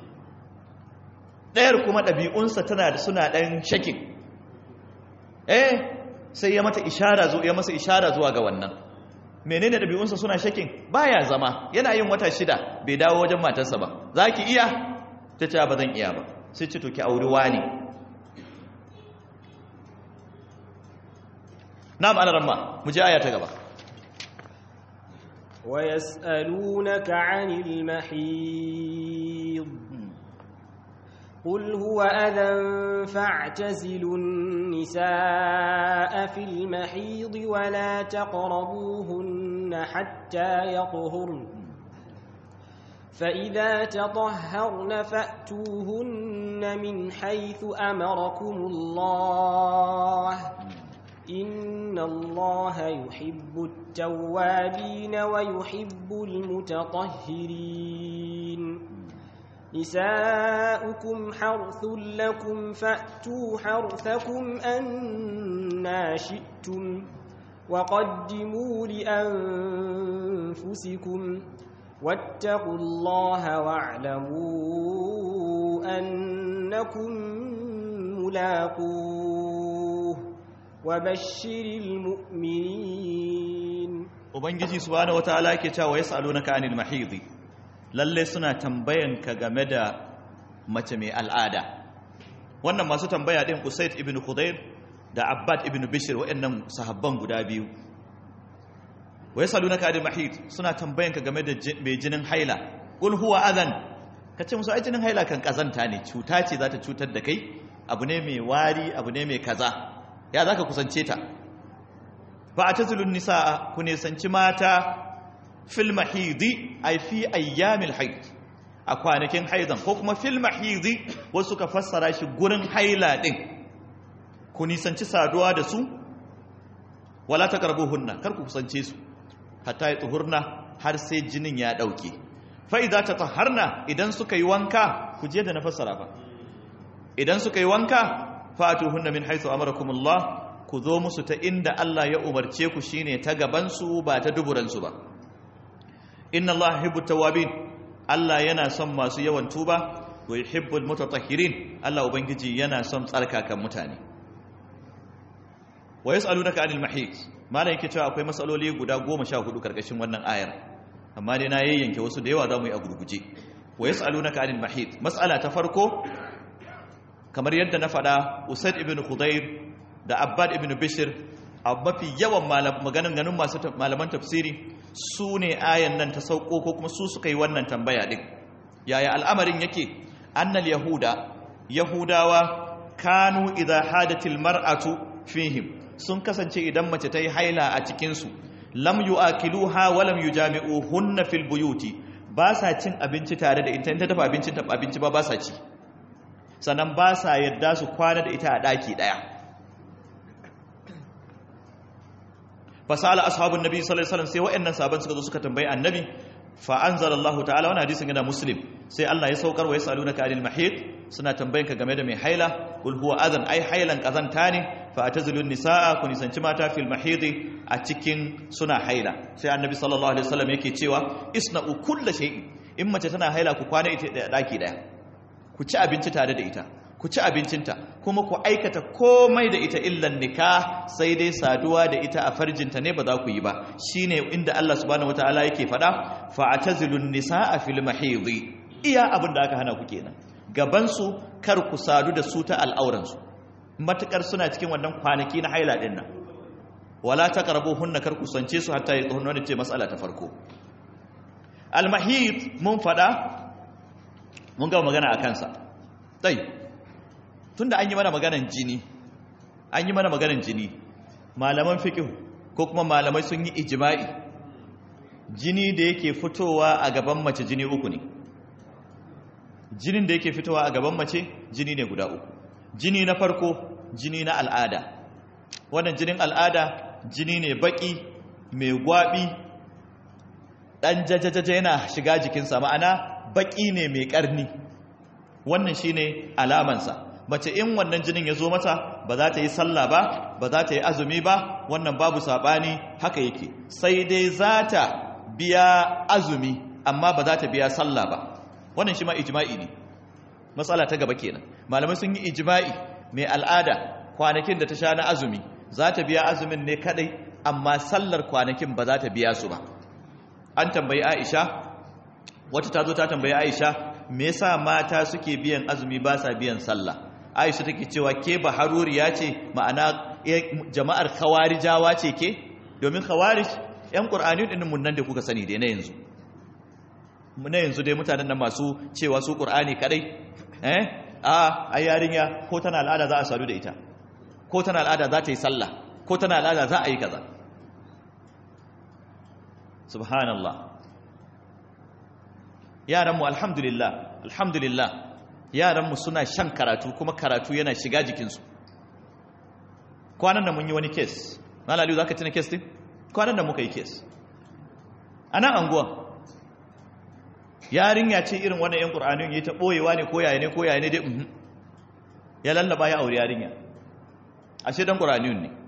[SPEAKER 1] ɗayar kuma ɗabi'unsa tana da suna ɗan shakin eh sai ya mata ishara zo ya masa ishara zuwa ga wannan menene ɗabi'unsa suna shakin baya zama yana yin wata shida bai dawo wajen matarsa ba za ki iya ta ce ba zan iya ba sai ce to ki auri wani na ma'anar ramma mu je aya ta gaba
[SPEAKER 2] ويسألونك عن المحيض قل هو أذى فاعتزلوا النساء في المحيض ولا تقربوهن حتى يطهرن فإذا تطهرن فأتوهن من حيث أمركم الله إن الله يحب التوابين ويحب المتطهرين نساؤكم حرث لكم فأتوا حرثكم أنا شئتم وقدموا لأنفسكم واتقوا الله واعلموا أنكم ملاقوه وبشر المؤمنين
[SPEAKER 1] ubangiji subhanahu wataala yake cewa yasalunaka anil mahidi lalle suna tambayanka game da mace mai al'ada wannan masu tambaya din Usaid ibn Khudair da Abbad ibn Bishr waɗannan sahabban guda biyu wa yasalunaka anil mahid suna tambayanka game da mai jinin haila qul huwa adhan kace musu ai jinin haila kan kazanta ne cuta ce za ta cutar da kai abu ne mai wari abu ne mai kaza ya zaka kusance ta fa atazilun nisaa ku nisanci mata fil mahidi ay fi ayyamil haid a kwanakin haidan ko kuma fil mahidi wasu ka fassara shi gurin haila din ku nisanci saduwa da su wala taqrabuhunna kar ku kusance su hatta tuhurna har sai jinin ya dauke fa idza tatahharna idan suka yi wanka ku je da na fassara fa idan suka yi wanka fatuhunna min haythu amarakumullah ku zo musu ta inda Allah ya umarce ku shine ta gabansu ba ta duburansu ba inna Allah yuhibbu tawabin Allah yana son masu yawan tuba wa yuhibbul mutatahhirin Allah ubangiji yana son tsarkakan mutane wa yas'alunaka anil mahid malai yake cewa akwai masaloli guda 14 karkashin wannan ayar amma dai na yayyanke wasu da yawa zamu yi a gurguje wa yas'alunaka anil mahid mas'ala ta farko kamar yadda na faɗa Usaid ibn Khudayr da Abbad ibn Bishr a mafi yawan maganin ganin masu malaman tafsiri su ne ayan nan ta sauko ko kuma su suka yi wannan tambaya din yaya al'amarin yake annal yahuda yahudawa kanu idza hadatil mar'atu fihim sun kasance idan mace ta yi haila a cikin su lam yu'akiluha wa lam yujami'uhunna fil buyuti ba sa cin abinci tare da ita in ta dafa abincin ta abinci ba ba sa ci sannan ba sa yadda su kwana da ita a daki daya fasala ashabun nabi sallallahu alaihi wasallam sai wa'annan sahaban suka zo suka tambayi annabi fa anzalallahu ta'ala wannan hadisin yana muslim sai Allah ya saukar wa yasalunaka anil mahid suna tambayanka game da mai haila kul huwa adhan ai hailan kazanta ne fa atazilun nisaa ku nisanci mata fil mahid a cikin suna haila sai annabi sallallahu alaihi wasallam yake cewa isna'u kullu shay'in in mace tana haila ku kwana ita da daki daya ku ci abinci tare da ita ku ci abincinta kuma ku aikata komai da ita illan nikah sai dai saduwa da ita a farjinta ne ba za ku yi ba shine inda Allah subhanahu wataala yake faɗa fa atazilun nisaa fil mahidi iya abin da aka hana ku kenan gaban su kar ku sadu da su ta al'auran su matukar suna cikin wannan kwanaki na haila din nan wala taqrabuhunna kar ku sance su hatta yadhunna ne ce mas'ala ta farko al mahid mun faɗa mun ga magana akan sa tayi tunda an yi mana maganan jini an yi mana maganan jini malaman fiqh ko kuma malamai sun yi ijma'i jini da yake fitowa a gaban mace jini uku ne jinin da yake fitowa a gaban mace jini ne guda uku jini na farko jini na al'ada wannan jinin al'ada jini ne baki mai gwabi dan jajajaja yana shiga jikinsa ma'ana baki ne mai karni wannan shine alamansa mace in wannan jinin ya zo mata ba za ta yi sallah ba ba za ta yi azumi ba wannan babu saɓani haka yake sai dai za ta biya azumi amma ba za ta biya sallah ba wannan shi ma ijma'i ne matsala ta gaba kenan malamai sun yi ijma'i mai al'ada kwanakin da ta sha na azumi za ta biya azumin ne kadai amma sallar kwanakin ba za ta biya su ba an tambayi aisha wata ta zo ta tambayi aisha me yasa mata suke biyan azumi ba sa biyan sallah aisha take cewa ke baharuriya ce ma'ana jama'ar khawarijawa ce ke domin khawarij yan qur'ani din mun nan da kuka sani dai na yanzu na yanzu dai mutanen nan masu cewa su qur'ani kadai eh a ai yarinya ko tana al'ada za a sadu da ita ko tana al'ada za ta yi sallah ko tana al'ada za a yi kaza subhanallah yaranmu alhamdulillah alhamdulillah yaranmu suna shan karatu kuma karatu yana shiga jikinsu kwanan da mun yi wani kes malaliyu za ka tuna kes din kwanan da muka yi kes a nan anguwa yarinya ce irin wannan yan ƙur'anin ya ta ɓoyewa ne ko yaya ne ko yaya ne dai uhun ya lallaba ya aure yarinya ashe dan ƙur'anin ne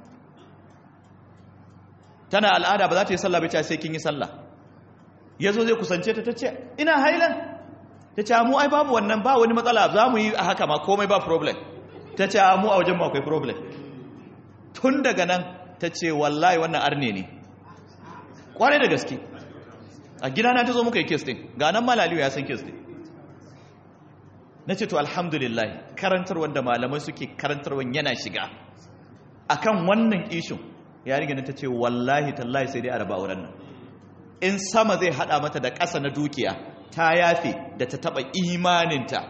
[SPEAKER 1] tana al'ada ba za ta yi sallah bai sai kin yi sallah ya zo zai kusance ta ta ce ina hailan ta ce mu ai babu wannan ba wani matsala za mu yi a haka ma komai ba problem ta ce mu a wajen mu akwai problem tun daga nan ta ce wallahi wannan arne ne kwarai da gaske a gidana ta zo muka yi kes din ga nan malaliyu ya san kes din na ce to alhamdulillah karantar wanda malamai suke karantarwa yana shiga akan wannan ishin yarinya ta ce wallahi tallahi sai dai a raba auren nan in sama zai hada mata da ƙasa na dukiya ta yafe da ta taba imaninta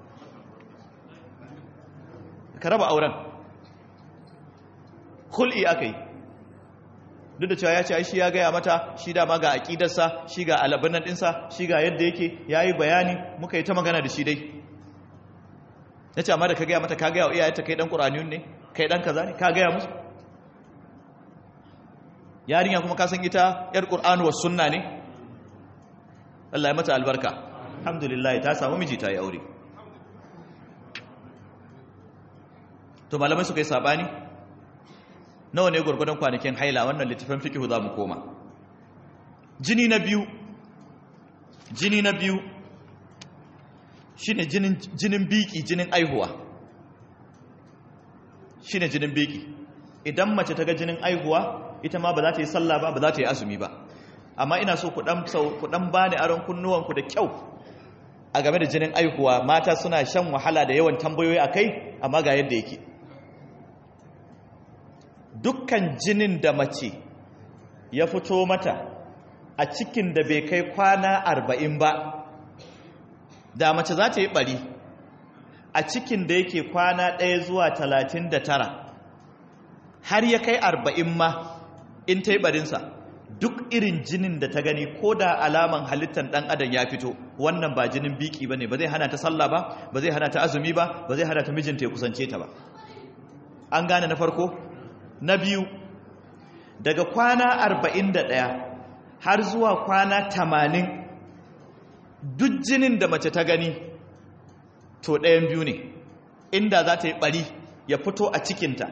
[SPEAKER 1] ka raba auren hul'i aka yi duk da cewa ya ce shi ya gaya mata shi dama ga aƙidarsa shi ga alabanan ɗinsa shi ga yadda yake ya yi bayani muka yi ta magana da shi dai na ce amma da ka gaya mata ka gaya wa iyayenta kai ɗan ƙuraniyun ne kai ɗan kaza ne ka gaya musu yarinya kuma ka san ita yar ƙur'anu wasu sunna ne Allah ya mata albarka alhamdulillah ta samu miji ta yi aure to malamai suka yi sabani nawa ne gwargwadon kwanakin haila wannan littafin fikihu za mu koma jini na biyu jini na biyu shine jinin jinin biki jinin aihuwa shine jinin biki idan mace ta ga jinin aihuwa ita ma ba za ta yi sallah ba ba za ta yi azumi ba amma ina so ku dan ku dan bani aron kunnuwanku da kyau a game da jinin aihuwa mata suna shan wahala da yawan tambayoyi akai amma ga yadda yake dukkan jinin da mace ya fito mata a cikin da bai kai kwana arba'in ba da mace za ta yi bari a cikin da yake kwana ɗaya zuwa talatin da tara har ya kai arba'in ma in ta yi barinsa duk irin jinin da ta gani ko da alaman halittar ɗan adam ya fito wannan ba jinin biki ba ne ba zai hana ta sallah ba ba zai hana ta azumi ba ba zai hana ta mijinta ya kusance ta ba an gane na farko na biyu daga kwana arba'in da ɗaya har zuwa kwana tamanin duk jinin da mace ta gani to ɗayan biyu ne inda za ta yi ɓari ya fito a cikinta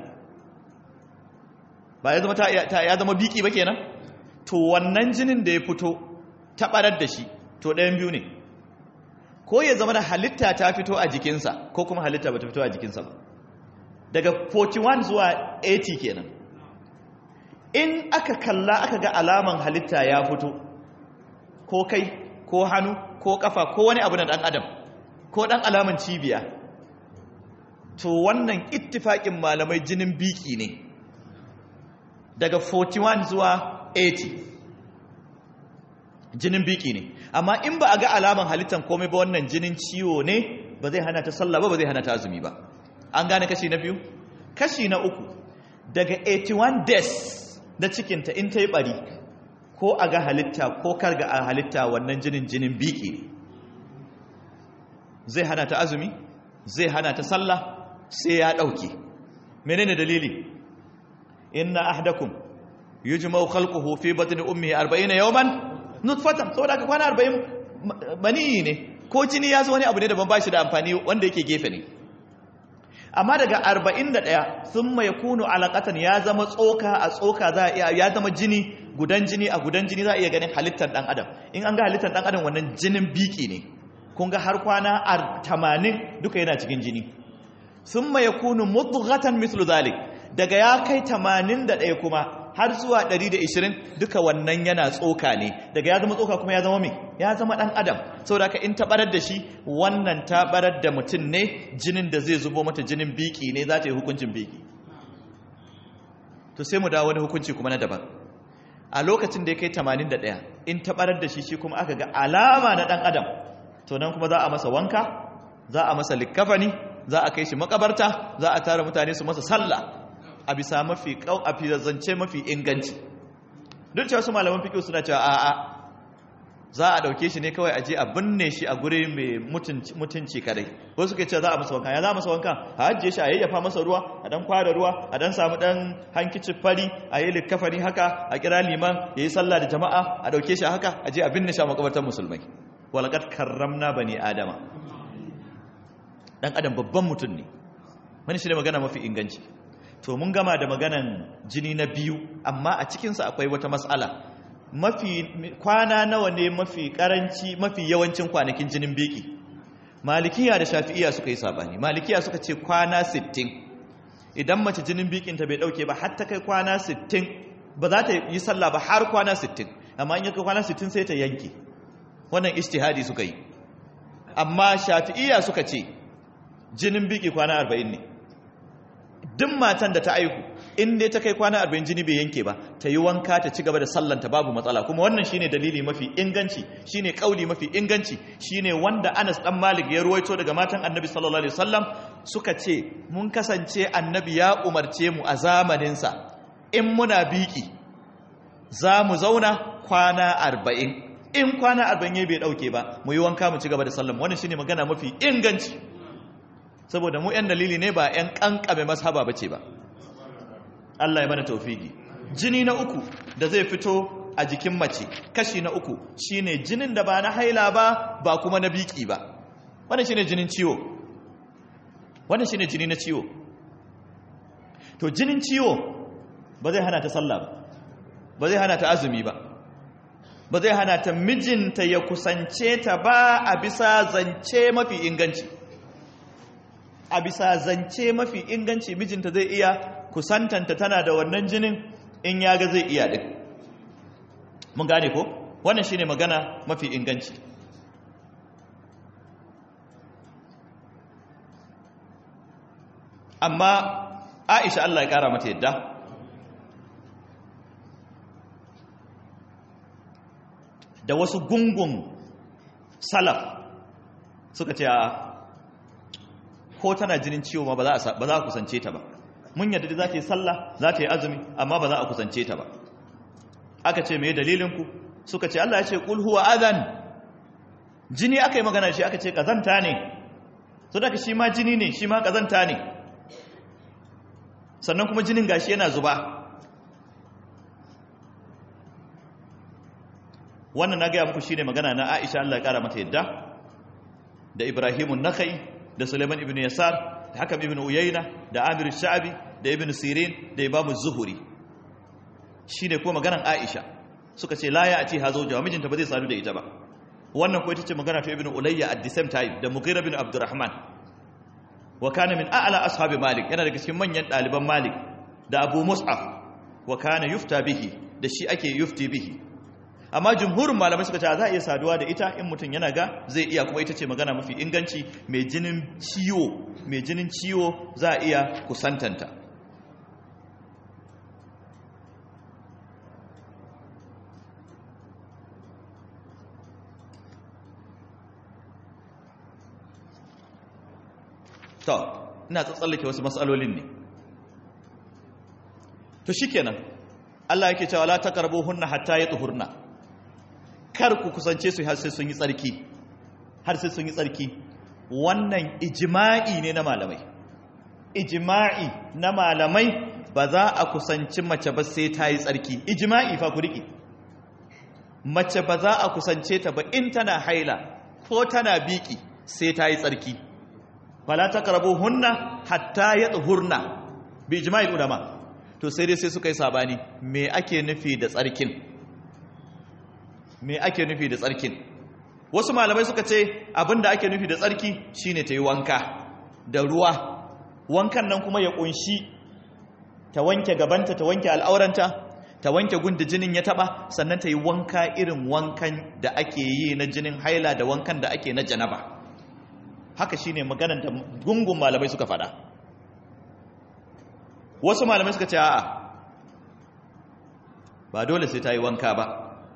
[SPEAKER 1] ba ya zama ta ya zama biki ba kenan to wannan jinin da ya fito ta ɓarar da shi to ɗayan biyu ne ko ya zama da halitta ta fito a jikinsa ko kuma halitta ba ta fito a jikinsa ba daga 41 zuwa 80 kenan in aka kalla aka ga alaman halitta ya fito ko kai ko hannu ko kafa ko wani abu na dan adam ko dan alaman cibiya to wannan ittifaƙin malamai jinin biki ne daga 41 zuwa 80 jinin biki ne amma in ba a ga alaman halittan komai ba wannan jinin ciwo ne ba zai hana ta sallah ba ba zai hana ta azumi ba an gane kashi na biyu kashi na uku daga 81 days na cikinta in ta yi bari ko a ga halitta ko kar ga a halitta wannan jinin jinin biki ne zai hana ta azumi zai hana ta sallah sai ya ɗauke menene dalili inna ahdakum yujma'u khalquhu fi batni ummihi 40 yawman nutfatan saboda ka kwana 40 bani ne ko jini ya zo wani abu ne daban ba shi da amfani wanda yake gefe ne amma daga 41 sun mai kunu alaƙatan ya zama tsoka a tsoka za a ya zama jini gudan jini a gudan jini za a iya ganin halittar ɗan adam in an ga halittar ɗan adam wannan jinin biki ne kun ga har kwana 80 duka yana cikin jini sun mai kunu mudghatan mislu zalik daga ya kai 81 kuma har zuwa 120 duka wannan yana tsoka ne daga ya zama tsoka kuma ya zama mai ya zama dan adam saboda ka in tabarar da shi wannan tabarar da mutum ne jinin da zai zubo mata jinin biki ne za ta yi hukuncin biki to sai mu dawo wani hukunci kuma na daban a lokacin da ya kai 81 in tabarar da shi shi kuma aka ga alama na dan adam to nan kuma za a masa wanka za a masa likkafani za a kai shi makabarta za a tara mutane su masa sallah a bisa mafi kau a zance mafi inganci duk cewa su malaman fiƙi suna cewa a'a za a ɗauke shi ne kawai a je a binne shi a guri mai mutunci kadai ko suka ce za a masa wanka ya za a masa wanka a ajiye shi a yayyafa masa ruwa a dan kwada ruwa a dan samu dan hankicin fari a yi likkafani haka a kira liman ya yi sallah da jama'a a ɗauke shi haka a je a binne shi a makabartar musulmai walaqad karramna bani adama dan adam babban mutum ne wani shi ne magana mafi inganci to mun gama da maganan jini na biyu amma a cikinsa akwai wata matsala mafi kwana nawa ne mafi karanci mafi yawancin kwanakin jinin biki malikiya da shafi'iya suka yi sabani malikiya suka ce kwana 60 idan mace jinin bikinta bai dauke ba har ta kai kwana 60 ba za ta yi sallah ba har kwana 60 amma in ya kai kwana 60 sai ta yanke wannan ijtihadi suka yi amma shafi'iyya suka ce jinin biki kwana 40 ne duk matan da ta aihu in dai ta kai kwana 40 jini bai yanke ba ta yi wanka ta ci gaba da sallanta babu matsala kuma wannan shine dalili mafi inganci shine kauli mafi inganci shine wanda Anas dan Malik ya ruwaito daga matan Annabi sallallahu alaihi wasallam suka ce mun kasance Annabi ya umarce mu a zamanin sa in muna biki za mu zauna kwana 40 in kwana 40 bai dauke ba mu yi wanka mu ci gaba da sallan wannan shine magana mafi inganci saboda mu yan dalili ne ba yan kankame mashaba bace ba Allah ya mana taufiki jini na uku da zai fito a jikin mace kashi na uku shine jinin da ba na haila ba ba kuma na biki ba wannan shine jinin ciwo wannan shine jini na ciwo to jinin ciwo ba zai hana ta sallah ba ba zai hana ta azumi ba ba zai hana ta mijinta ya kusance ta ba a bisa zance mafi inganci a bisa zance mafi inganci mijinta zai iya kusantanta tana da wannan jinin in ya ga zai iya ɗin mun gane ko wannan shine magana mafi inganci amma aisha Allah ya ƙara mata yadda da wasu gungun salaf suka ce ko tana jinin ciwo ma ba za a kusance ta ba mun yadda za ta yi sallah za ta yi azumi amma ba za a kusance ta ba aka ce mai dalilinku suka ce Allah ya ce kul huwa adhan jini aka yi magana shi aka ce kazanta ne so daga shi ma jini ne shi ma kazanta ne sannan kuma jinin gashi yana zuba wannan na gaya muku shine magana na Aisha Allah ya kara mata yadda da Ibrahimun Nakhai da Sulaiman ibn Yasar da Hakam ibn Uyayna da Amir Sha'bi da Ibn Sirin da Imam Zuhuri shine ko maganan Aisha suka ce la ya'ti hazauja mijinta ba zai sadu da ita ba wannan ko ita ce magana ta Ibn Ulayya at the same time da Mughira bin Abdurrahman wa kana min a'la ashabi Malik yana daga cikin manyan daliban Malik da Abu Mus'ab wa kana yufta bihi da shi ake yufti bihi amma jumhurin malamai suka ce za a iya saduwa da ita in mutum yana ga zai iya kuma ita ce magana mafi inganci mai jinin ciwo mai jinin ciwo za a iya kusantanta to ina tsallake wasu matsalolin ne to shikenan Allah yake cewa la taqrabuhunna hatta yatuhurna kar ku kusance su har sai sun yi tsarki har sai sun yi tsarki wannan ijma'i ne na malamai ijma'i na malamai ba za a kusanci mace ba sai ta yi tsarki ijma'i fa ku riƙe mace ba za a kusance ta ba in tana haila ko tana biki sai ta yi tsarki fala taqrabuhunna hatta yatuhurna bi ijma'il ulama to sai dai sai suka yi sabani me ake nufi da tsarkin me ake nufi da tsarkin wasu malamai suka ce abinda ake nufi da tsarki shine ta yi wanka da ruwa wankan nan kuma ya kunshi ta wanke gabanta ta wanke al'auranta ta wanke gunda jinin ya taba sannan ta yi wanka irin wankan da ake yi na jinin haila da wankan da ake na janaba haka shine maganar da gungun malamai suka fada wasu malamai suka ce a'a ba dole sai ta yi wanka ba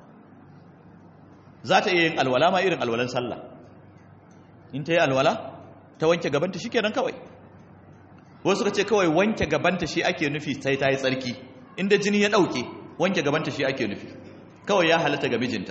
[SPEAKER 1] za ta iya yin alwala ma irin alwalan sallah in ta yi alwala ta wanke gabanta shi kenan kawai wasu suka ce kawai wanke gabanta shi ake nufi sai ta yi tsarki inda jini ya ɗauke wanke gabanta shi ake nufi kawai ya halatta ga mijinta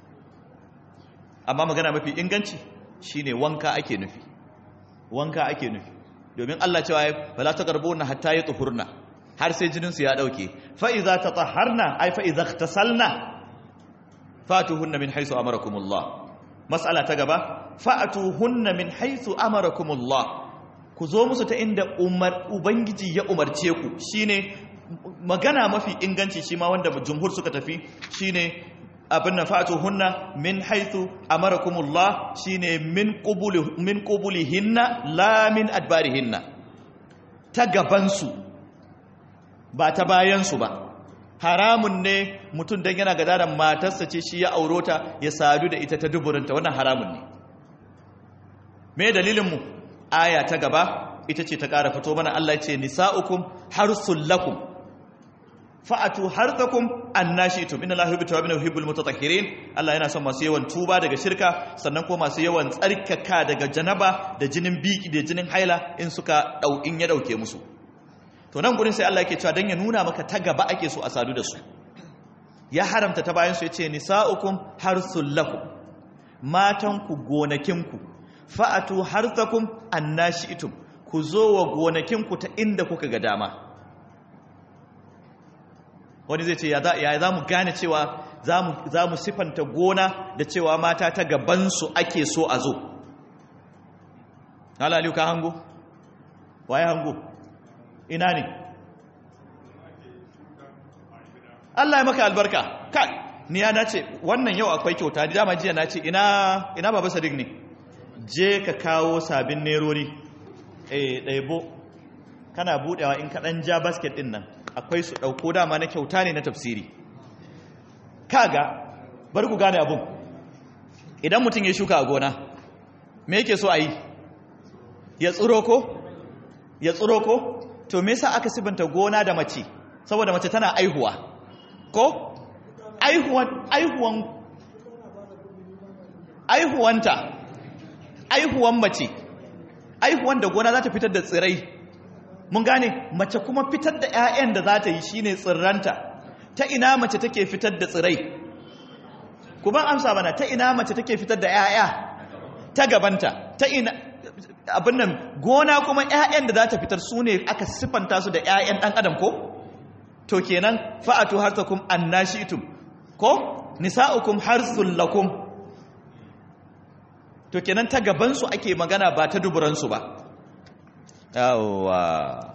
[SPEAKER 1] amma magana mafi inganci shine wanka ake nufi wanka ake nufi domin Allah cewa ya fala ta garbo na hatta ya tsuhurna har sai jininsu ya ɗauke fa'iza ta tsaharna ai fa'iza ta salna fatuhunna min haisu amarakumullah mas'ala ta gaba fa'atuhunna min haisu amarakumullah ku zo musu ta inda umar ubangiji ya umarce ku shine magana mafi inganci shi ma wanda jumhur suka tafi shine abin na fa'atuhunna min haisu amarakumullah shine min qubuli min qubulihinna la min adbarihinna ta gabansu ba ta bayansu ba haramun ne mutum don yana gada da matarsa ce shi ya aurota ya sadu da ita ta duburinta wannan haramun ne me dalilinmu aya ta gaba ita ce ta ƙara fito mana Allah ce nisa'ukum harsul lakum fa'atu harzakum annashitum inna Allaha yuhibbu tawwabin wa yuhibbul mutatahhirin Allah yana son masu yawan tuba daga shirka sannan kuma masu yawan tsarkaka daga janaba da jinin biki da jinin haila in suka dau in ya dauke musu to nan gurin sai Allah yake cewa dan ya nuna maka ta gaba ake so a sadu da su ya haramta ta bayan su yace nisa'ukum harsul lakum matan ku gonakin ku fa'atu harzakum annashitum ku zo wa gonakin ku ta inda kuka ga dama wani zai ce ya za mu gane cewa za mu sifanta gona da cewa mata ta gabansu ake so a zo halaliyu ka hango? waye hango? ina ne? Allah ya maka albarka kai ni ya nace wannan yau akwai kyauta da dama jiya nace ina ina baba sadiq ne je ka kawo sabin nerori eh ɗaibo kana budewa in ka dan ja basket din nan akwai su ɗauko dama na kyauta ne na tafsiri kaga bar ku gane abun idan mutum ya shuka a gona me yake so a yi ya tsiro ko ya tsiro ko to me yasa aka sibanta gona da mace saboda mace tana aihuwa ko aihuwan aihuwan aihuwanta aihuwan mace aihuwan da gona za ta fitar da tsirai mun gane mace kuma fitar da 'ya'yan da za ta yi shine tsirranta ta ina mace take fitar da tsirai kuma amsa mana ta ina mace take fitar da 'ya'ya ta gabanta ta ina abin nan gona kuma 'ya'yan da za ta fitar su ne aka siffanta su da 'ya'yan ɗan adam ko to kenan fa'atu harsakum annashitum ko nisa'ukum harsul lakum to kenan ta gabansu ake magana ba ta duburansu ba yawwa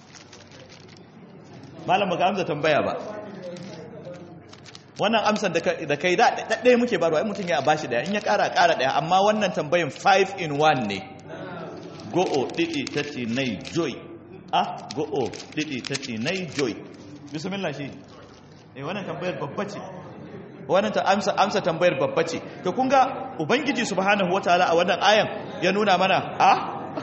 [SPEAKER 1] malam baka amsa tambaya ba wannan amsan da kai da ɗaya muke barwa in mutum ya bashi daya in ya ƙara ƙara daya amma wannan tambayin 5 in 1 ne go'o ɗiɗi tati nai joy ah go'o ɗiɗi tati nai joy bismillah shi eh wannan tambayar babba ce wannan ta amsa amsa tambayar babba ce to kun ga ubangiji subhanahu wataala a wannan ayan ya nuna mana ah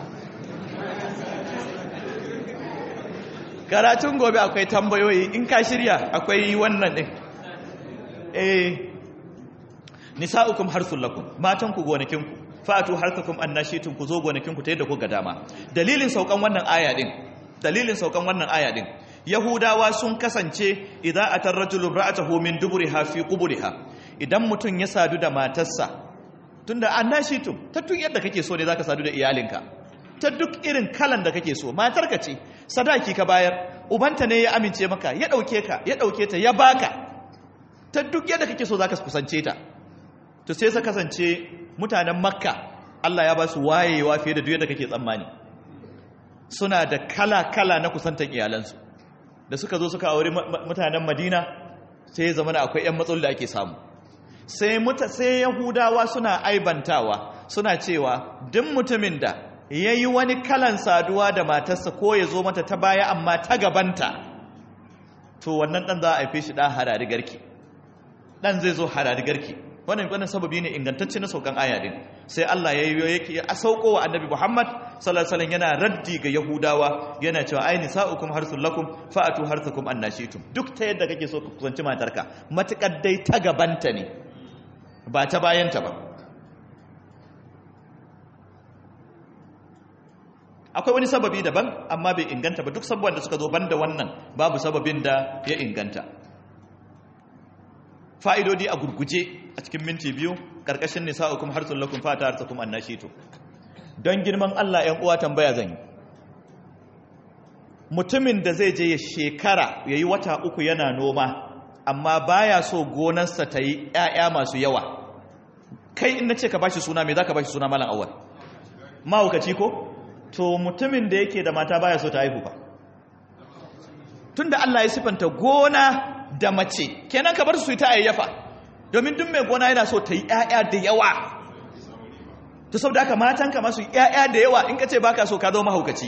[SPEAKER 1] karatun gobe akwai tambayoyi in ka shirya akwai wannan din eh nisa'ukum harsul lakum matan ku gonakin ku fatu harsakum annashitum ku zo gonakin ku ta yadda ku ga dama dalilin saukan wannan aya din dalilin saukan wannan aya din yahudawa sun kasance idza atar rajulu ra'atahu min duburiha fi quburiha idan mutun ya sadu da matarsa tunda annashitum ta tun yadda kake so ne zaka sadu da iyalinka ta duk irin kalan da kake so matarka ce sadaki ka bayar ubanta ne ya amince maka ya dauke ka ya dauke ta ya baka ta duk yadda kake so zaka kusance ta to sai sa kasance mutanen makka Allah ya ba su wayewa fiye da duk yadda kake tsammani suna da kala kala na kusantan iyalansu da suka zo suka aure mutanen madina sai zama da akwai yan matsaloli da ake samu sai muta sai yahudawa suna aibantawa suna cewa duk mutumin da ya yi wani kalan saduwa da matarsa ko ya zo mata ta baya amma ta gabanta to wannan ɗan za a haife shi ɗan harari garki ɗan zai zo harari garki wannan wannan sababi ne ingantacce na saukan aya din sai Allah ya yi yake a sauko wa annabi Muhammad sallallahu alaihi wasallam yana raddi ga Yahudawa yana cewa ai nisa'ukum harsul lakum fa'atu harsakum annashitum duk ta yadda kake so ka kusanci matarka matukar dai ta gabanta ne ba ta bayanta ba akwai wani sababi daban amma bai inganta ba duk sabuwan da suka zo banda wannan babu sababin da ya inganta fa'idodi a gurguje a cikin minti biyu ƙarƙashin nisa'ukum harsun lakum fata harsakum annashitu don girman Allah ‘yan uwa tambaya zan yi mutumin da zai je ya shekara ya yi wata uku yana noma amma baya so gonarsa ta yi ‘ya'ya masu yawa kai in na ce ka bashi suna mai za ka bashi suna malam awal mahaukaci ko to mutumin da yake da mata baya so ta haihu ba tun da Allah ya sifanta gona da mace kenan ka bar su ta ayyafa domin duk mai gona yana so ta yi ƴaƴa da yawa to saboda haka matan ka masu ƴaƴa da yawa in ka ce baka so ka zo mahaukaci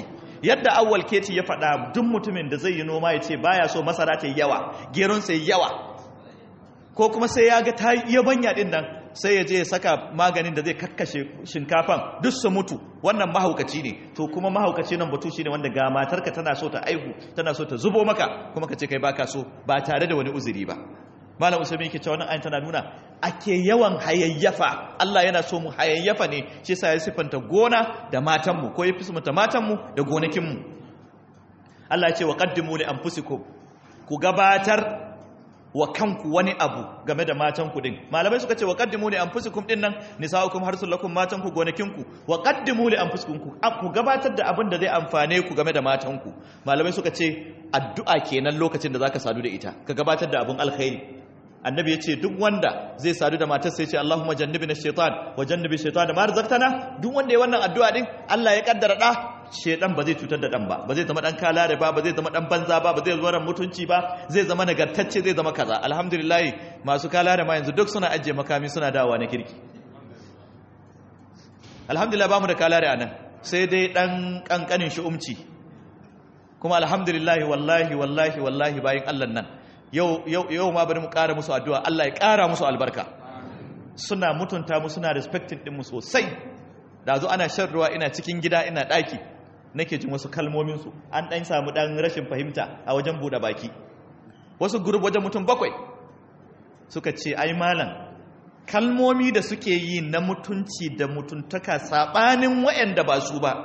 [SPEAKER 1] yadda awwal keti ya faɗa duk mutumin da zai yi noma ya ce baya so masara ta yi yawa geron sai yawa ko kuma sai ya ga ta yi banya din nan sai ya je ya saka maganin da zai kakkashe shinkafan duk su mutu wannan mahaukaci ne to kuma mahaukaci nan batu shine wanda ga matarka tana so ta aihu tana so ta zubo maka kuma ka ce kai baka so ba tare da wani uzuri ba malam usaimin yake cewa wannan ayin tana nuna ake yawan hayayyafa Allah yana so mu hayayyafa ne shi yasa ya sifanta gona da matan mu ko ya fismata matan mu da gonakin mu Allah ya ce wa qaddimu li anfusikum ku gabatar wa kanku wani abu game da matanku din malamai suka ce wa qaddimu li anfusikum din nan nisaukum harsul lakum matanku gonakinku wa qaddimu li anfusikum ku ku gabatar da abin da zai amfane ku game da matanku malamai suka ce addu'a kenan lokacin da zaka sadu da ita ka gabatar da abin alkhairi annabi ya ce duk wanda zai sadu da matarsa ya ce Allahumma jannibna shaitan wa jannibi shaitan ma razaqtana duk wanda ya wannan addu'a din Allah ya kaddara da shaitan ba zai cutar da dan ba ba zai zama dan kalare ba ba zai zama dan banza ba ba zai zama mutunci ba zai zama nagartacce zai zama kaza alhamdulillah masu kalare ma yanzu duk suna ajiye makami suna dawowa na kirki alhamdulillah bamu da kalare anan sai dai dan kankanin shi umci kuma alhamdulillah wallahi wallahi wallahi bayin Allah nan yau ma bari mu ƙara musu addu'a Allah ya ƙara musu albarka suna mutunta mu suna respecting ɗinmu sosai da zo ana shan ruwa ina cikin gida ina ɗaki nake jin wasu kalmominsu an ɗan samu ɗan rashin fahimta a wajen buɗe baki wasu gurub wajen mutum bakwai suka ce ai malam kalmomi da suke yi na mutunci da mutuntaka saɓanin waɗanda ba su ba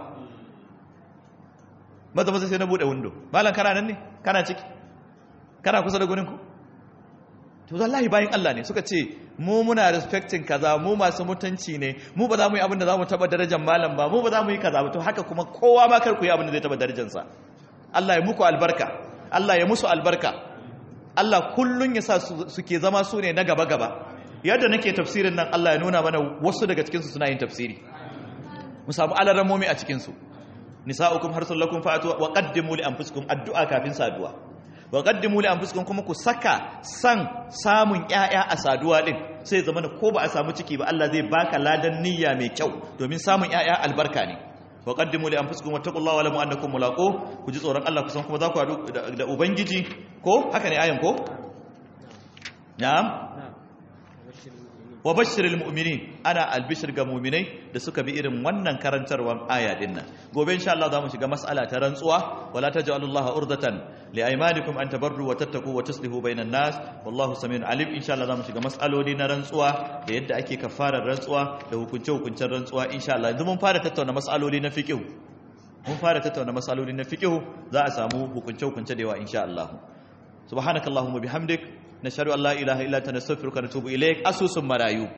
[SPEAKER 1] maza maza sai na buɗe windo malam kana nan ne kana ciki kana kusa da guninku to wallahi bayan Allah ne suka ce mu muna respecting kaza mu masu mutunci ne mu ba za mu yi abin da za mu taba darajar malam ba mu ba za mu yi kaza ba to haka kuma kowa ma kar ku yi abin da zai taba darajarsa Allah ya muku albarka Allah ya musu albarka Allah kullun ya sa suke zama su ne na gaba gaba yadda nake tafsirin nan Allah ya nuna mana wasu daga cikin su suna yin tafsiri mu samu alarammomi a cikin su nisa'ukum harsul lakum fa'atu wa qaddimu li anfusikum addu'a kafin saduwa wa qaddimu li anfusikum kuma ku saka san samun ƴaƴa a saduwa din sai zama ko ba a samu ciki ba Allah zai baka ladan niyya mai kyau domin samun ƴaƴa albarka ne wa qaddimu li anfusikum wattaqullaha wa lamu annakum mulaqu ku ji tsoron Allah kusan kuma za ku haɗu da ubangiji ko haka ne ayan ko na'am wa bashiril mu'minin ana albishir ga mu'minai da suka bi irin wannan karantarwar aya din nan gobe insha Allah zamu shiga mas'ala ta rantsuwa wala taj'alullaha urdatan li aymanikum an tabarru wa tattaqu wa tuslihu bainan nas wallahu samiun alim insha Allah zamu shiga mas'aloli na rantsuwa da yadda ake kafarar rantsuwa da hukunce hukuncen rantsuwa insha Allah yanzu mun fara tattauna mas'aloli na fiqh mun fara tattauna mas'aloli na fiqh za a samu hukunce hukunce da yawa insha Allah subhanakallahumma bihamdik nashhadu an la ilaha illa anta nastaghfiruka wa natubu ilaik asusun marayu